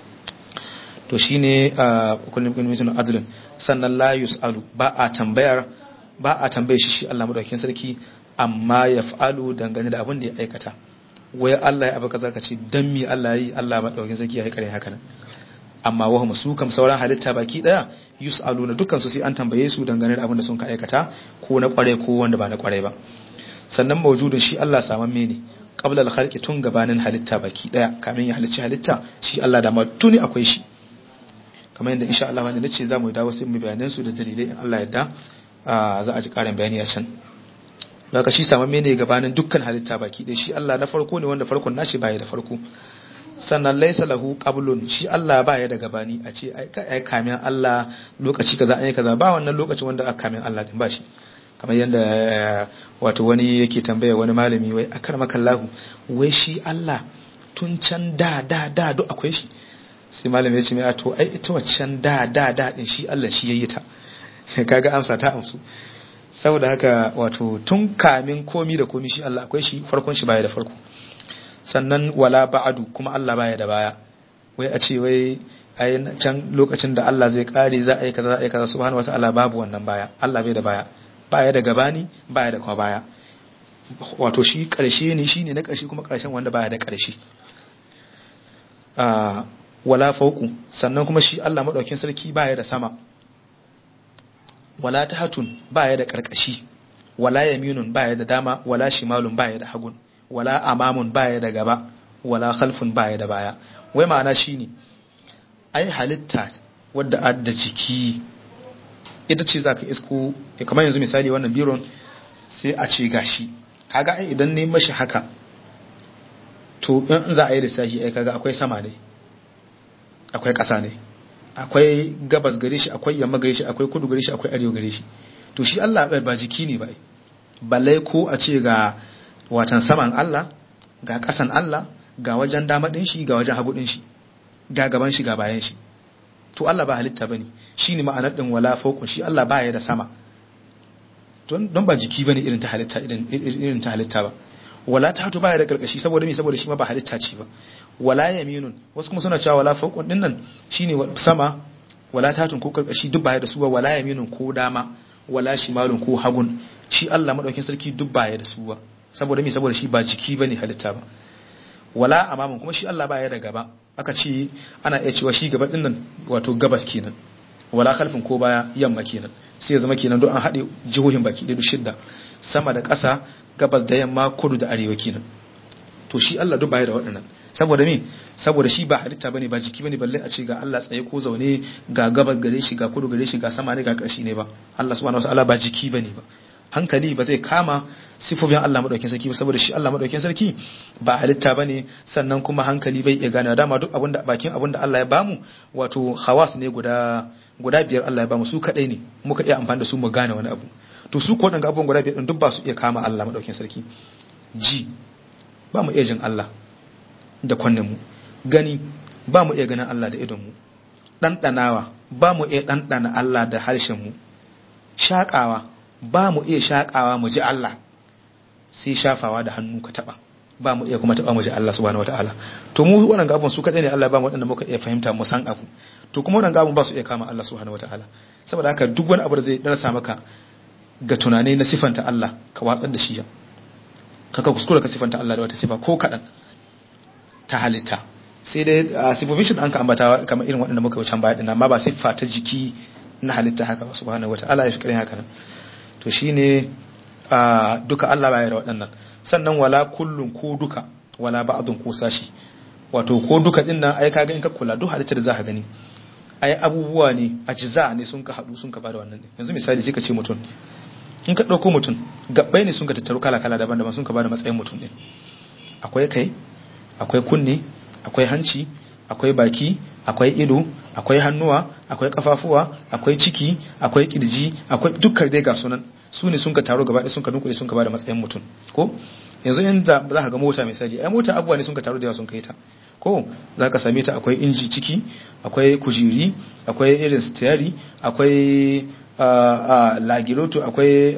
to shine kullum kullum mutum adlun sannan la yusalu ba a tambayar ba a tambaye shi shi Allah madaukakin sarki amma yaf'alu dangane da abin da ya aikata wai Allah ya abu kaza ka ce dan mi Allah yi Allah madaukakin sarki ya haikare haka nan amma wa su kam sauran halitta baki daya yusaluna dukkan su sai an tambaye su dangane da abin da sun ka aikata ko na kware ko wanda ba na kware ba sannan mawjudun shi Allah samamme ne qabla al-khalqi tun gabanin halitta baki daya kamin ya halicci halitta shi Allah da ma tuni akwai shi kamar yadda insha Allah wanda nace zamu dawo sai mu bayanan su da dalilai in Allah yadda za a ji karin bayani a can daga shi samamme ne gabanin dukkan halitta baki daya shi Allah na farko ne wanda farkon nashi baya da farko sannan laisa lahu qablun shi Allah baya da gabani a ce ai kamin Allah lokaci kaza ai kaza ba wannan lokacin wanda aka kamin Allah din ba shi kamar yadda wato wani yake tambaya wani malami wai akar makallahu wai shi Allah tun can da da da duk akwai shi sai malami ya ce mai to ai ita waccan da da da din shi Allah shi yayi ta kaga amsa ta amsu saboda haka wato tun kamin komi da komi shi Allah akwai shi farkon shi baya da farko sannan wala ba'adu kuma Allah baya da baya wai a ce wai ai can lokacin da Allah zai kare za a yi kaza za a yi kaza subhanahu wataala babu wannan baya Allah bai da baya baya da gabani baya da kuma baya wato shi karshe ne shine na karshe kuma karshen wanda baya da karshe a wala fauku sannan kuma shi Allah madaukin sarki baya da sama wala tahatun baya da karkashi wala yaminun baya da dama wala shimalun baya da hagun wala amamun baya da gaba wala khalfun baya da baya wai ma'ana shine ai halitta wadda adda jiki ita ce zaka isko kamar yanzu misali wannan biron sai a ce gashi kaga ai idan ne mashi haka to in za a yi lissafi ai kaga akwai sama ne akwai ƙasa ne akwai gabas gare shi akwai yamma gare shi akwai kudu gare shi akwai arewa gare shi to shi Allah bai ba jiki ne ba balle ko a ce ga watan saman Allah ga ƙasan Allah ga wajen dama din shi ga wajen hagu din shi ga gaban shi ga bayan shi to Allah ba halitta bane shine ma'anar din wala fawqun shi Allah ba ya da sama don ba jiki bane irin ta halitta irin ta halitta ba wala ta hatu baya da karkashi saboda me saboda shi ma ba halitta ce ba wala yaminun wasu kuma suna cewa wala fawqun din nan shine sama wala ta hatun ko karkashi duk baya da su ba wala yaminun ko dama wala shimalun ko hagun shi Allah madaukin sarki duk baya da su ba saboda me saboda shi ba jiki bane halitta ba wala amamun kuma shi Allah baya da gaba aka ce ana iya cewa shi gaba din nan wato gabas kenan wala khalfin ko baya yamma kenan sai ya zama kenan don an haɗe jihohin baki ɗaya shidda sama da ƙasa gabas da yamma kudu da arewa kenan to shi Allah duk baya da waɗannan saboda me saboda shi ba halitta bane ba jiki bane balle a ce ga Allah tsaye ko zaune ga gabas gare shi ga kudu gare shi ga sama ne ga ƙarshe ne ba Allah subhanahu wataala ba jiki bane ba hankali ba zai kama sifofin Allah madaukakin sarki ba saboda shi Allah madaukakin sarki ba halitta bane sannan kuma hankali bai iya gane dama duk abinda bakin abinda Allah ya bamu wato hawas ne guda guda biyar Allah ya bamu su kadai ne muka iya amfani da su mu gane wani abu to su ko wadanga abubuwan guda biyar din duk ba su iya kama Allah madaukakin sarki ji ba mu iya jin Allah da kunnen mu gani ba mu iya ganin Allah da idon mu ɗanɗanawa ba mu iya ɗanɗana Allah da harshen mu shaƙawa ba mu iya shaƙawa mu ji Allah sai shafawa da hannu ka taɓa ba mu iya kuma taɓa mu ji Allah subhanahu wataala to mu wannan gabon su kadai ne Allah ba mu waɗanda muka iya fahimta mu san abu to kuma wannan gabon ba su iya kama Allah subhanahu wataala saboda haka duk wani abu da zai darasa maka ga tunani na sifanta Allah ka watsar da shi kaka kuskura ka sifanta Allah da wata sifa ko kaɗan ta halitta sai dai sifofin shi an ka ambata kamar irin waɗanda muka wuce baya amma ba siffa ta jiki na halitta haka ba subhanahu wataala ya fi ƙarfin haka nan to shine duka Allah baya da waɗannan sannan wala kullun ko duka wala ba'dun ko sashi wato ko duka din nan ai kaga in ka kula duk halittar da zaka gani ai abubuwa ne ajza ne sun ka hadu sun ka bada wannan yanzu misali sai ka ce mutum in ka dauko mutum gabbai ne sun ka tattaru kala kala daban-daban sun ka bada matsayin mutum din akwai kai akwai kunne akwai hanci akwai baki akwai ido akwai hannuwa akwai kafafuwa akwai ciki akwai kirji akwai dukkan dai ga sunan su ne sun ka taro gaba ɗaya sun ka dunkule sun ka bada matsayin mutum ko yanzu in za ka ga mota misali ai mota abubuwa ne sun ka taro da yawa sun kai ta ko za ka same ta akwai inji ciki akwai kujiri akwai irin stiyari akwai lagiroto akwai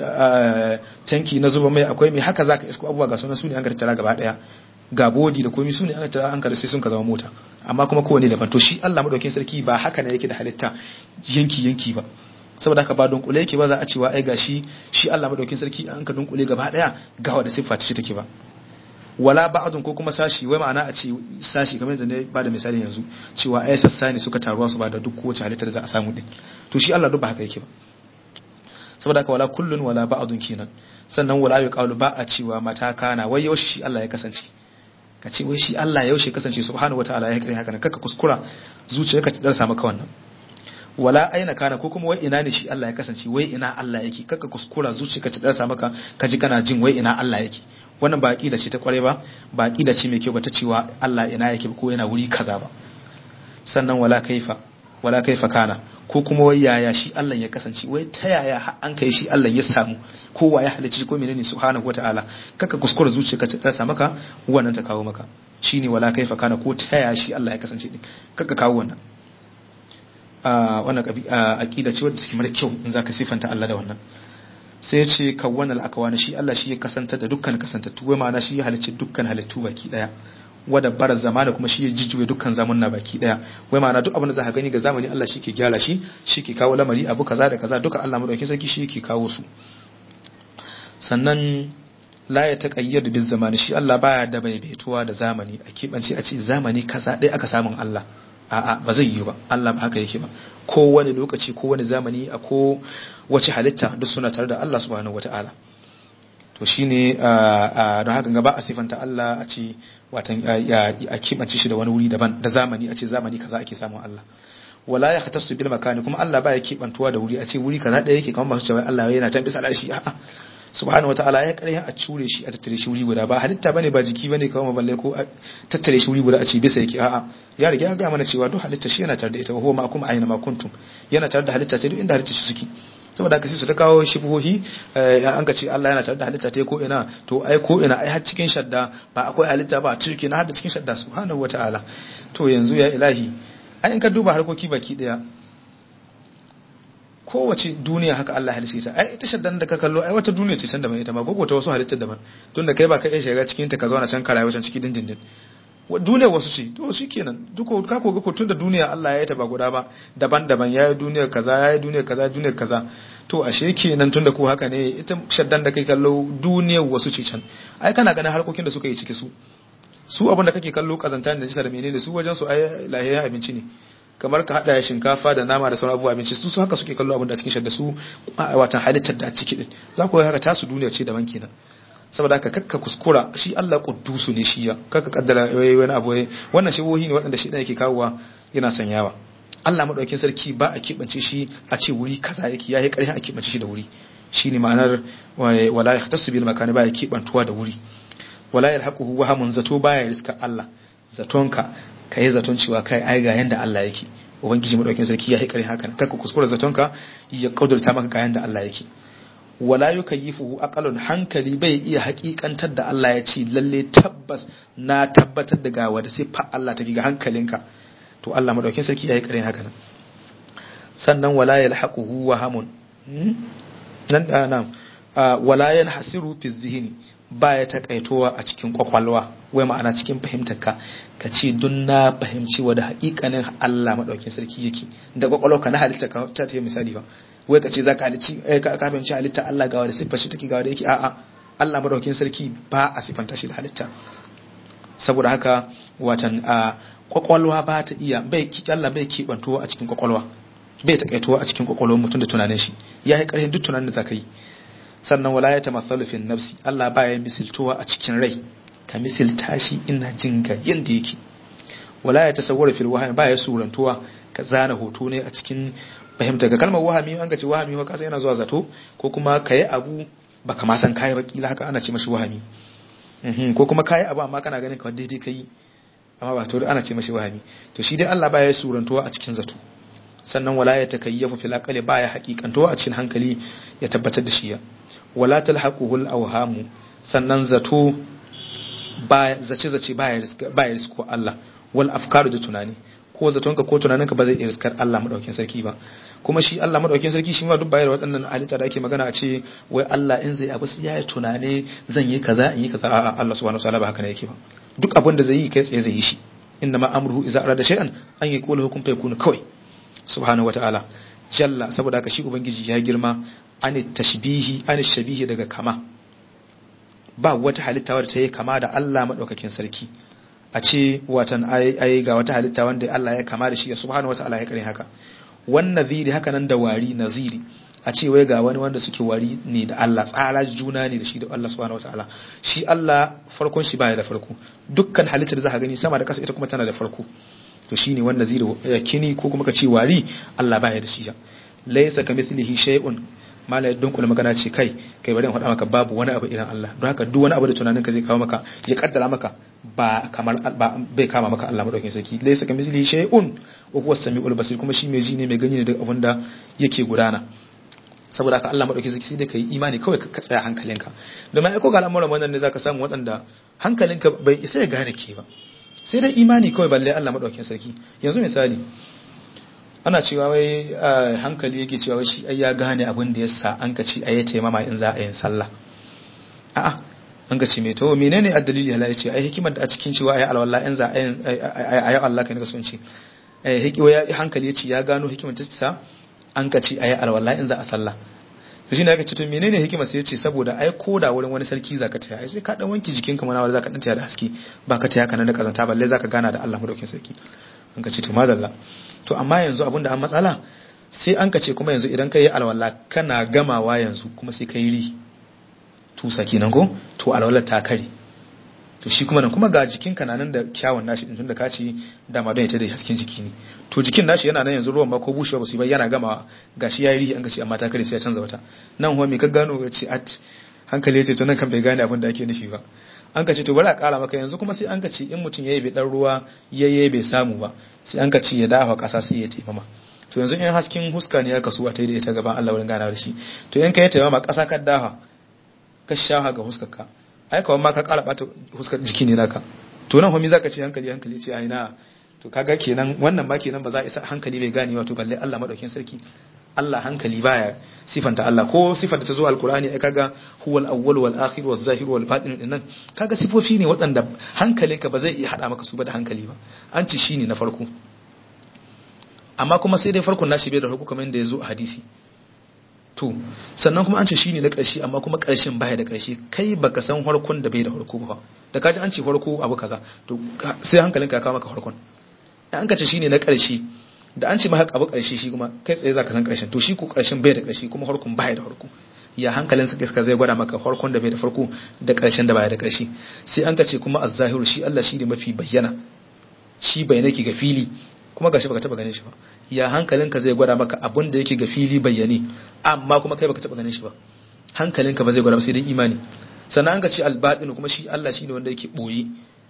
tanki na zuba mai akwai mai haka za ka isko abubuwa ga sunan su ne an ka tattara gaba ɗaya ga bodi da komai su ne an tattara an ka sai sun ka zama mota amma kuma kowane daban to shi Allah madaukakin sarki ba haka ne yake da halitta yanki yanki ba saboda haka ba dunkule yake ba za a cewa ai gashi shi Allah madaukakin sarki an ka dunkule gaba daya ga wanda siffa ta shi take ba wala ba'dun ko kuma sashi wai ma'ana a ce sashi kamar yadda ne ba da misali yanzu cewa ai sassa ne suka taruwa su ba da duk kowace halitta da za a samu din to shi Allah duk ba haka yake ba saboda haka wala kullun wala ba'dun kenan sannan wala yuqalu ba a cewa mata kana wai yaushe shi Allah ya kasance ka ce wai shi Allah yaushe kasance subhanahu wataala ya kare haka nan kaka kuskura zuciyarka ta darsa maka wannan wala aina kana ko kuma wai ina ne shi Allah ya kasance wai ina Allah yake kaka kuskura zuciyarka ta darsa maka ka ji kana jin wai ina Allah yake wannan ba aqida ce ta kware ba ba aqida ce mai kyau ba ta cewa Allah ina yake ko yana wuri kaza ba sannan wala kaifa wala kaifa kana ko kuma wai yaya shi Allah ya kasance wai ta yaya an kai shi Allah ya samu ko wa ya halicci ko menene subhanahu wataala kaka kuskura zuciyarka ta darsa maka wannan ta kawo maka shine wala kaifa kana ko ta yaya shi Allah ya kasance din kaka kawo wannan wannan aqida ce wadda take mara kyau in zaka sifanta Allah da wannan sai ya ce kawwanal akwana shi Allah shi ya kasanta da dukkan kasantattu wai ma'ana shi ya halicci dukkan halittu baki daya wada bara zamana kuma shi ya jijjuwe dukkan zamanna baki daya wai ma'ana duk abin da za ka gani ga zamani Allah shi ke gyara shi shi ke kawo lamari abu kaza da kaza duka Allah madaukakin sarki shi ke kawo su sannan la ya taqayyadu bil zamani shi Allah baya da baibaituwa da zamani a kibance a ce zamani kaza dai aka samun Allah a'a ba zai yi ba Allah ba haka yake ba kowane lokaci kowane zamani a ko wace halitta duk suna tare da Allah subhanahu wataala to shine don haka gaba a sifanta Allah a ce watan a kibance shi da wani wuri daban da zamani a ce zamani kaza ake samun Allah wala ya khatasu bil makani kuma Allah baya kibantuwa da wuri a ce wuri kaza ɗaya yake kamar masu cewa Allah yana can bisa al'arshi a'a subhanahu wataala ya karya a cure shi a tattare shi wuri guda ba halitta bane ba jiki bane kawai maballe ko a tattare shi wuri guda a ce bisa yake a'a ya riga ya ga mana cewa duk halitta shi yana tare da ita huwa ma kuma aina ma kuntum yana tare da halitta ce duk inda halitta shi suke saboda haka sai su ta kawo shibuhohi an ka ce Allah yana tare da halitta ta ko ina to ai ko ina ai har cikin shadda ba akwai halitta ba cikin na har da cikin shadda subhanahu wataala to yanzu ya ilahi ai in ka duba harkoki baki daya kowace duniya haka Allah halice ta ai ita shaddan da ka kallo ai wata duniya ce can da mai ita ma gogo ta wasu halittar daban tun da kai ba ka iya shiga cikin ta ka zauna can karaye wacan ciki dindindin duniya wasu ce to shi kenan duko ka koga ko tun da duniya Allah ya yi ta ba guda ba daban-daban ya yi duniyar kaza ya yi duniyar kaza duniyar kaza to ashe kenan tun da ko haka ne ita shaddan da kai kallo duniyar wasu ce can ai kana ganin harkokin da suka yi ciki su su abin da kake kallo kazanta da jisa da menene su wajen su ai lahiyar abinci ne kamar ka hada shinkafa da nama da sauran abubuwa abinci su haka suke kallo abin da cikin shadda su watan halittar da ciki din za ku ga haka tasu duniya ce daban kenan saboda haka kakka kuskura shi Allah kuddusu ne shi ya kakka kaddara wani abu wannan shibohi ne waɗanda shi dan yake kawowa yana sanyawa Allah madaukakin sarki ba a kibance shi a ce wuri kaza yake yayi ƙarfi a kibance shi da wuri shine ma'anar wala yahtasu bil makani ba ya kibantuwa da wuri wala yalhaquhu wahamun zato baya riska Allah zatonka kai zaton cewa kai ai ga yanda Allah yake ubangiji madaukakin sarki ya haikari haka kakka kuskura zatonka ya kaudurta maka ga yanda Allah yake wala yukayyifuhu aqalun hankali bai iya hakikantar da Allah ya ce lalle tabbas na tabbatar da gawa da sai fa Allah take ga hankalinka to Allah madaukakin sarki ya haikari haka nan sannan wala yalhaquhu wahamun nan da nan wala yanhasiru fi zihni baya takaitowa a cikin kwakwalwa wai ma'ana cikin fahimtar ka ka ce dun na fahimci wa da haƙiƙanin Allah maɗaukin sarki yake da kwakwalwa ka na halitta ka ta ta misali ba wai ka ce za ka halici ka fahimci halitta Allah gawa da siffar shi take gawa da yake a'a Allah maɗaukin sarki ba a siffanta shi da halitta saboda haka watan a kwakwalwa ba ta iya bai Allah bai kibantuwa a cikin kwakwalwa bai takaitowa a cikin kwakwalwar mutum da tunanin shi ya yi ƙarfin duk tunanin da za ka yi sannan wala ya tamathalu fi nafsi Allah baya misiltowa a cikin rai ka misilta shi ina jin ga yanda yake wala ya tasawwara fil wahmi baya surantuwa ka zana hoto ne a cikin fahimta ga kalmar wahami an ga ce wahami wa kasa yana zuwa zato ko kuma kayi abu baka ma san kai ba kila haka ana ce mashi wahami ko kuma kayi abu amma kana ganin kamar daidai kai amma ba to ana ce mashi wahami to shi dai Allah baya surantuwa a cikin zato sannan wala ya takayyafu fil aqli baya haqiqantuwa a cikin hankali ya tabbatar da shi ya wala talhaquhu al-awhamu sannan zato baya zace zace baya riska baya risko Allah wal afkaru da tunani ko zatonka ko tunaninka ba zai iya riskar Allah madaukakin sarki ba kuma shi Allah madaukakin sarki shi ma duk bayar waɗannan halitta da ake magana a ce wai Allah in zai abu sai ya tunane zan yi kaza in yi kaza a'a Allah subhanahu wataala ba haka ne yake ba duk abin da zai yi kai tsaye zai yi shi inna ma amruhu idza arada shay'an an yaqulu hukum fayakunu kawai subhanahu wataala jalla saboda haka shi ubangiji ya girma an tashbihi an shabihi daga kama ba wata halitta wadda ta yi kama da Allah madaukakin sarki a ce watan ai ga wata halitta wanda Allah ya kama da shi ya subhanahu wataala ya kare haka wan naziri haka nan da wari naziri a ce wai ga wani wanda suke wari ne da Allah tsara juna ne da shi da Allah subhanahu wataala shi Allah farkon shi baya da farko dukkan halittar da za ka gani sama da kasa ita kuma tana da farko to shine wanda zai da kini ko kuma ka ce wari Allah baya da shi laysa kamithlihi shay'un mala ya dunkula magana ce kai kai bari in faɗa maka babu wani abu irin Allah don haka duk wani abu da tunaninka zai kawo maka ya kaddara maka ba kamar ba bai kama maka Allah madaukakin sarki laysa kamithlihi shay'un wa huwa as-sami'ul basir kuma shi mai ji ne mai gani ne duk abin da yake gudana saboda haka Allah madaukakin sarki sai da kai imani kawai ka tsaya hankalinka domin ai ko ga al'amuran wannan ne zaka samu waɗanda hankalinka bai isa ya gane ke ba sai dai imani kawai balle Allah madaukakin sarki yanzu misali ana cewa wai hankali yake cewa wai shi ai ya gane abin da yasa an ka ci ayi taimama in za a yin sallah a'a an ka ce me to menene addalili Allah ya ce ai hikimar da a cikin cewa ayi alwala in za a yin ayi Allah kai ne ka so in ce ai hikiwa ya hankali ya ce ya gano hikimar ta sa an ka ci ayi alwala in za a sallah to shine aka ce to menene hikimar sai ya ce saboda ai koda wurin wani sarki zaka taya ai sai ka dan wanki jikinka mana wanda zaka dan taya da haske ba ka taya kana da kazanta balle zaka gana da Allah madaukin sarki an ka ce to madalla to amma yanzu abinda an matsala sai an ka ce kuma yanzu idan ka yi alwala kana gamawa yanzu kuma sai ka yi ri tusa kenan ko to alwalar ta kare to shi kuma nan kuma ga jikin ka nan da kyawun nashi din tunda ka ce dama don ita da hasken jiki ne to jikin nashi yana nan yanzu ruwan ma ko bushewa ba su ba yana gama gashi yayi rihi an ga ce amma ta kare sai ya canza wata nan kuma me ka gano ya ce at hankali ya ce to nan kan bai gane abin da ake nufi ba an ka ce to bari a kara maka yanzu kuma sai an ka ce in mutum yayi bai dan ruwa yayye bai samu ba sai an ka ce ya dafa kasa sai ya taimama to yanzu in hasken huska ne aka so a taida ita gaban Allah wurin ganawa da shi to in ka yi taimama kasa ka dafa ka shaha ga huskar ka ai kawai ma ka kara bata huskar jiki ne naka to nan homi zaka ce hankali hankali ce ai na to kaga kenan wannan ma kenan ba za a isa hankali bai gane wato balle Allah madaukin sarki Allah hankali baya sifanta Allah ko sifanta ta zo alkur'ani ai kaga huwal awwal wal akhir waz zahir wal batin din nan kaga sifofi ne waɗanda hankalinka ba zai iya hada maka su ba da hankali ba an ci shine na farko amma kuma sai dai farkon nashi bai da farko kamar yadda ya zo a hadisi to sannan kuma an ce shine na ƙarshe amma kuma ƙarshen baya da ƙarshe kai baka san farkon da bai da farko ba da kaji an ce farko abu kaza to sai hankalinka ya kawo maka farkon an ka ce shine na ƙarshe da an ce maka abu ƙarshe shi kuma kai tsaye zaka san ƙarshen to shi ko ƙarshen bai da ƙarshe kuma farkon baya da farko ya hankalin sa gaskiya zai gwada maka farkon da bai da farko da ƙarshen da baya da ƙarshe sai an ka ce kuma az-zahiru shi Allah shi ne mafi bayyana shi bayyana ki ga fili kuma gashi baka taba ganin shi ba ya hankalinka zai gwada maka abun da yake ga fili bayyane amma kuma kai baka taba ganin shi ba hankalinka ba zai gwada ba sai dai imani sannan an ka ce al-batin kuma shi Allah shi ne wanda yake boye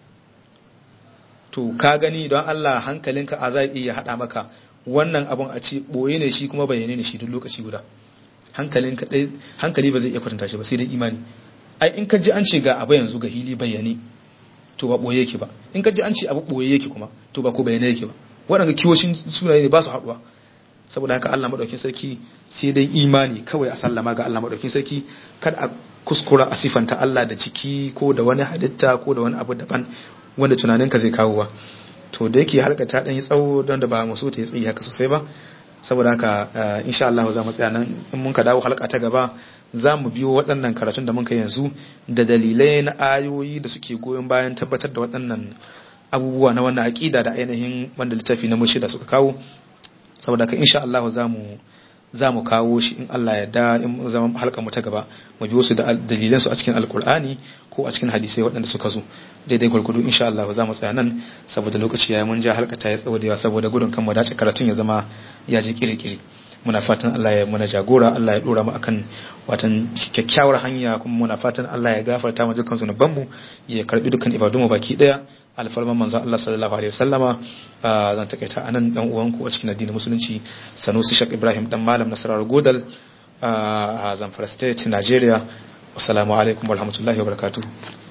to ka gani don Allah hankalinka a zai iya haɗa maka wannan abun a ce ɓoye ne shi kuma bayyane ne shi duk lokaci guda hankalinka ɗai hankali ba zai iya kwatanta shi ba sai dai imani ai in ka ji an ce ga abu yanzu ga hili bayyane to ba ɓoye yake ba in ka ji an ce abu ɓoye yake kuma to ba ko bayyane yake ba waɗanda kiwoshin sunaye ne ba su haɗuwa saboda haka Allah madaukin sarki sai dai imani kawai a sallama ga Allah madaukin sarki kada a kuskura a sifanta Allah da ciki ko da wani halitta ko da wani abu daban wanda tunaninka zai kawo ba to da yake halka ta dan yi tsawo don da ba mu so ta yi tsayi haka sosai ba saboda haka insha Allah za mu tsaya nan in mun ka dawo halka ta gaba za mu biyo waɗannan karatun da mun kai yanzu da dalilai na ayoyi da suke goyon bayan tabbatar da waɗannan abubuwa na wannan aƙida da ainihin wanda littafi na mushi da suka kawo saboda haka insha Allah za mu za mu kawo shi in Allah ya da in zama halka mu ta gaba mu biyo su da dalilan su a cikin alkur'ani ko a cikin hadisai waɗanda suka zo daidai gwargwado insha Allah za mu tsaya nan saboda lokaci ya mun ja halka ta ya tsawo da yawa saboda gudun kan mu dace karatun ya zama ya je kirkiri muna fatan Allah ya muna jagora Allah ya dora mu akan watan kyakkyawar hanya kuma muna fatan Allah ya gafarta mu dukkan zunuban mu ya karbi dukkan ibadun mu baki daya alfarman manzon Allah sallallahu alaihi wasallama zan takaita anan dan uwanku a cikin addinin musulunci Sanusi Shak Ibrahim dan malam Nasarar Godal a Zamfara State Nigeria assalamu alaikum warahmatullahi wabarakatuh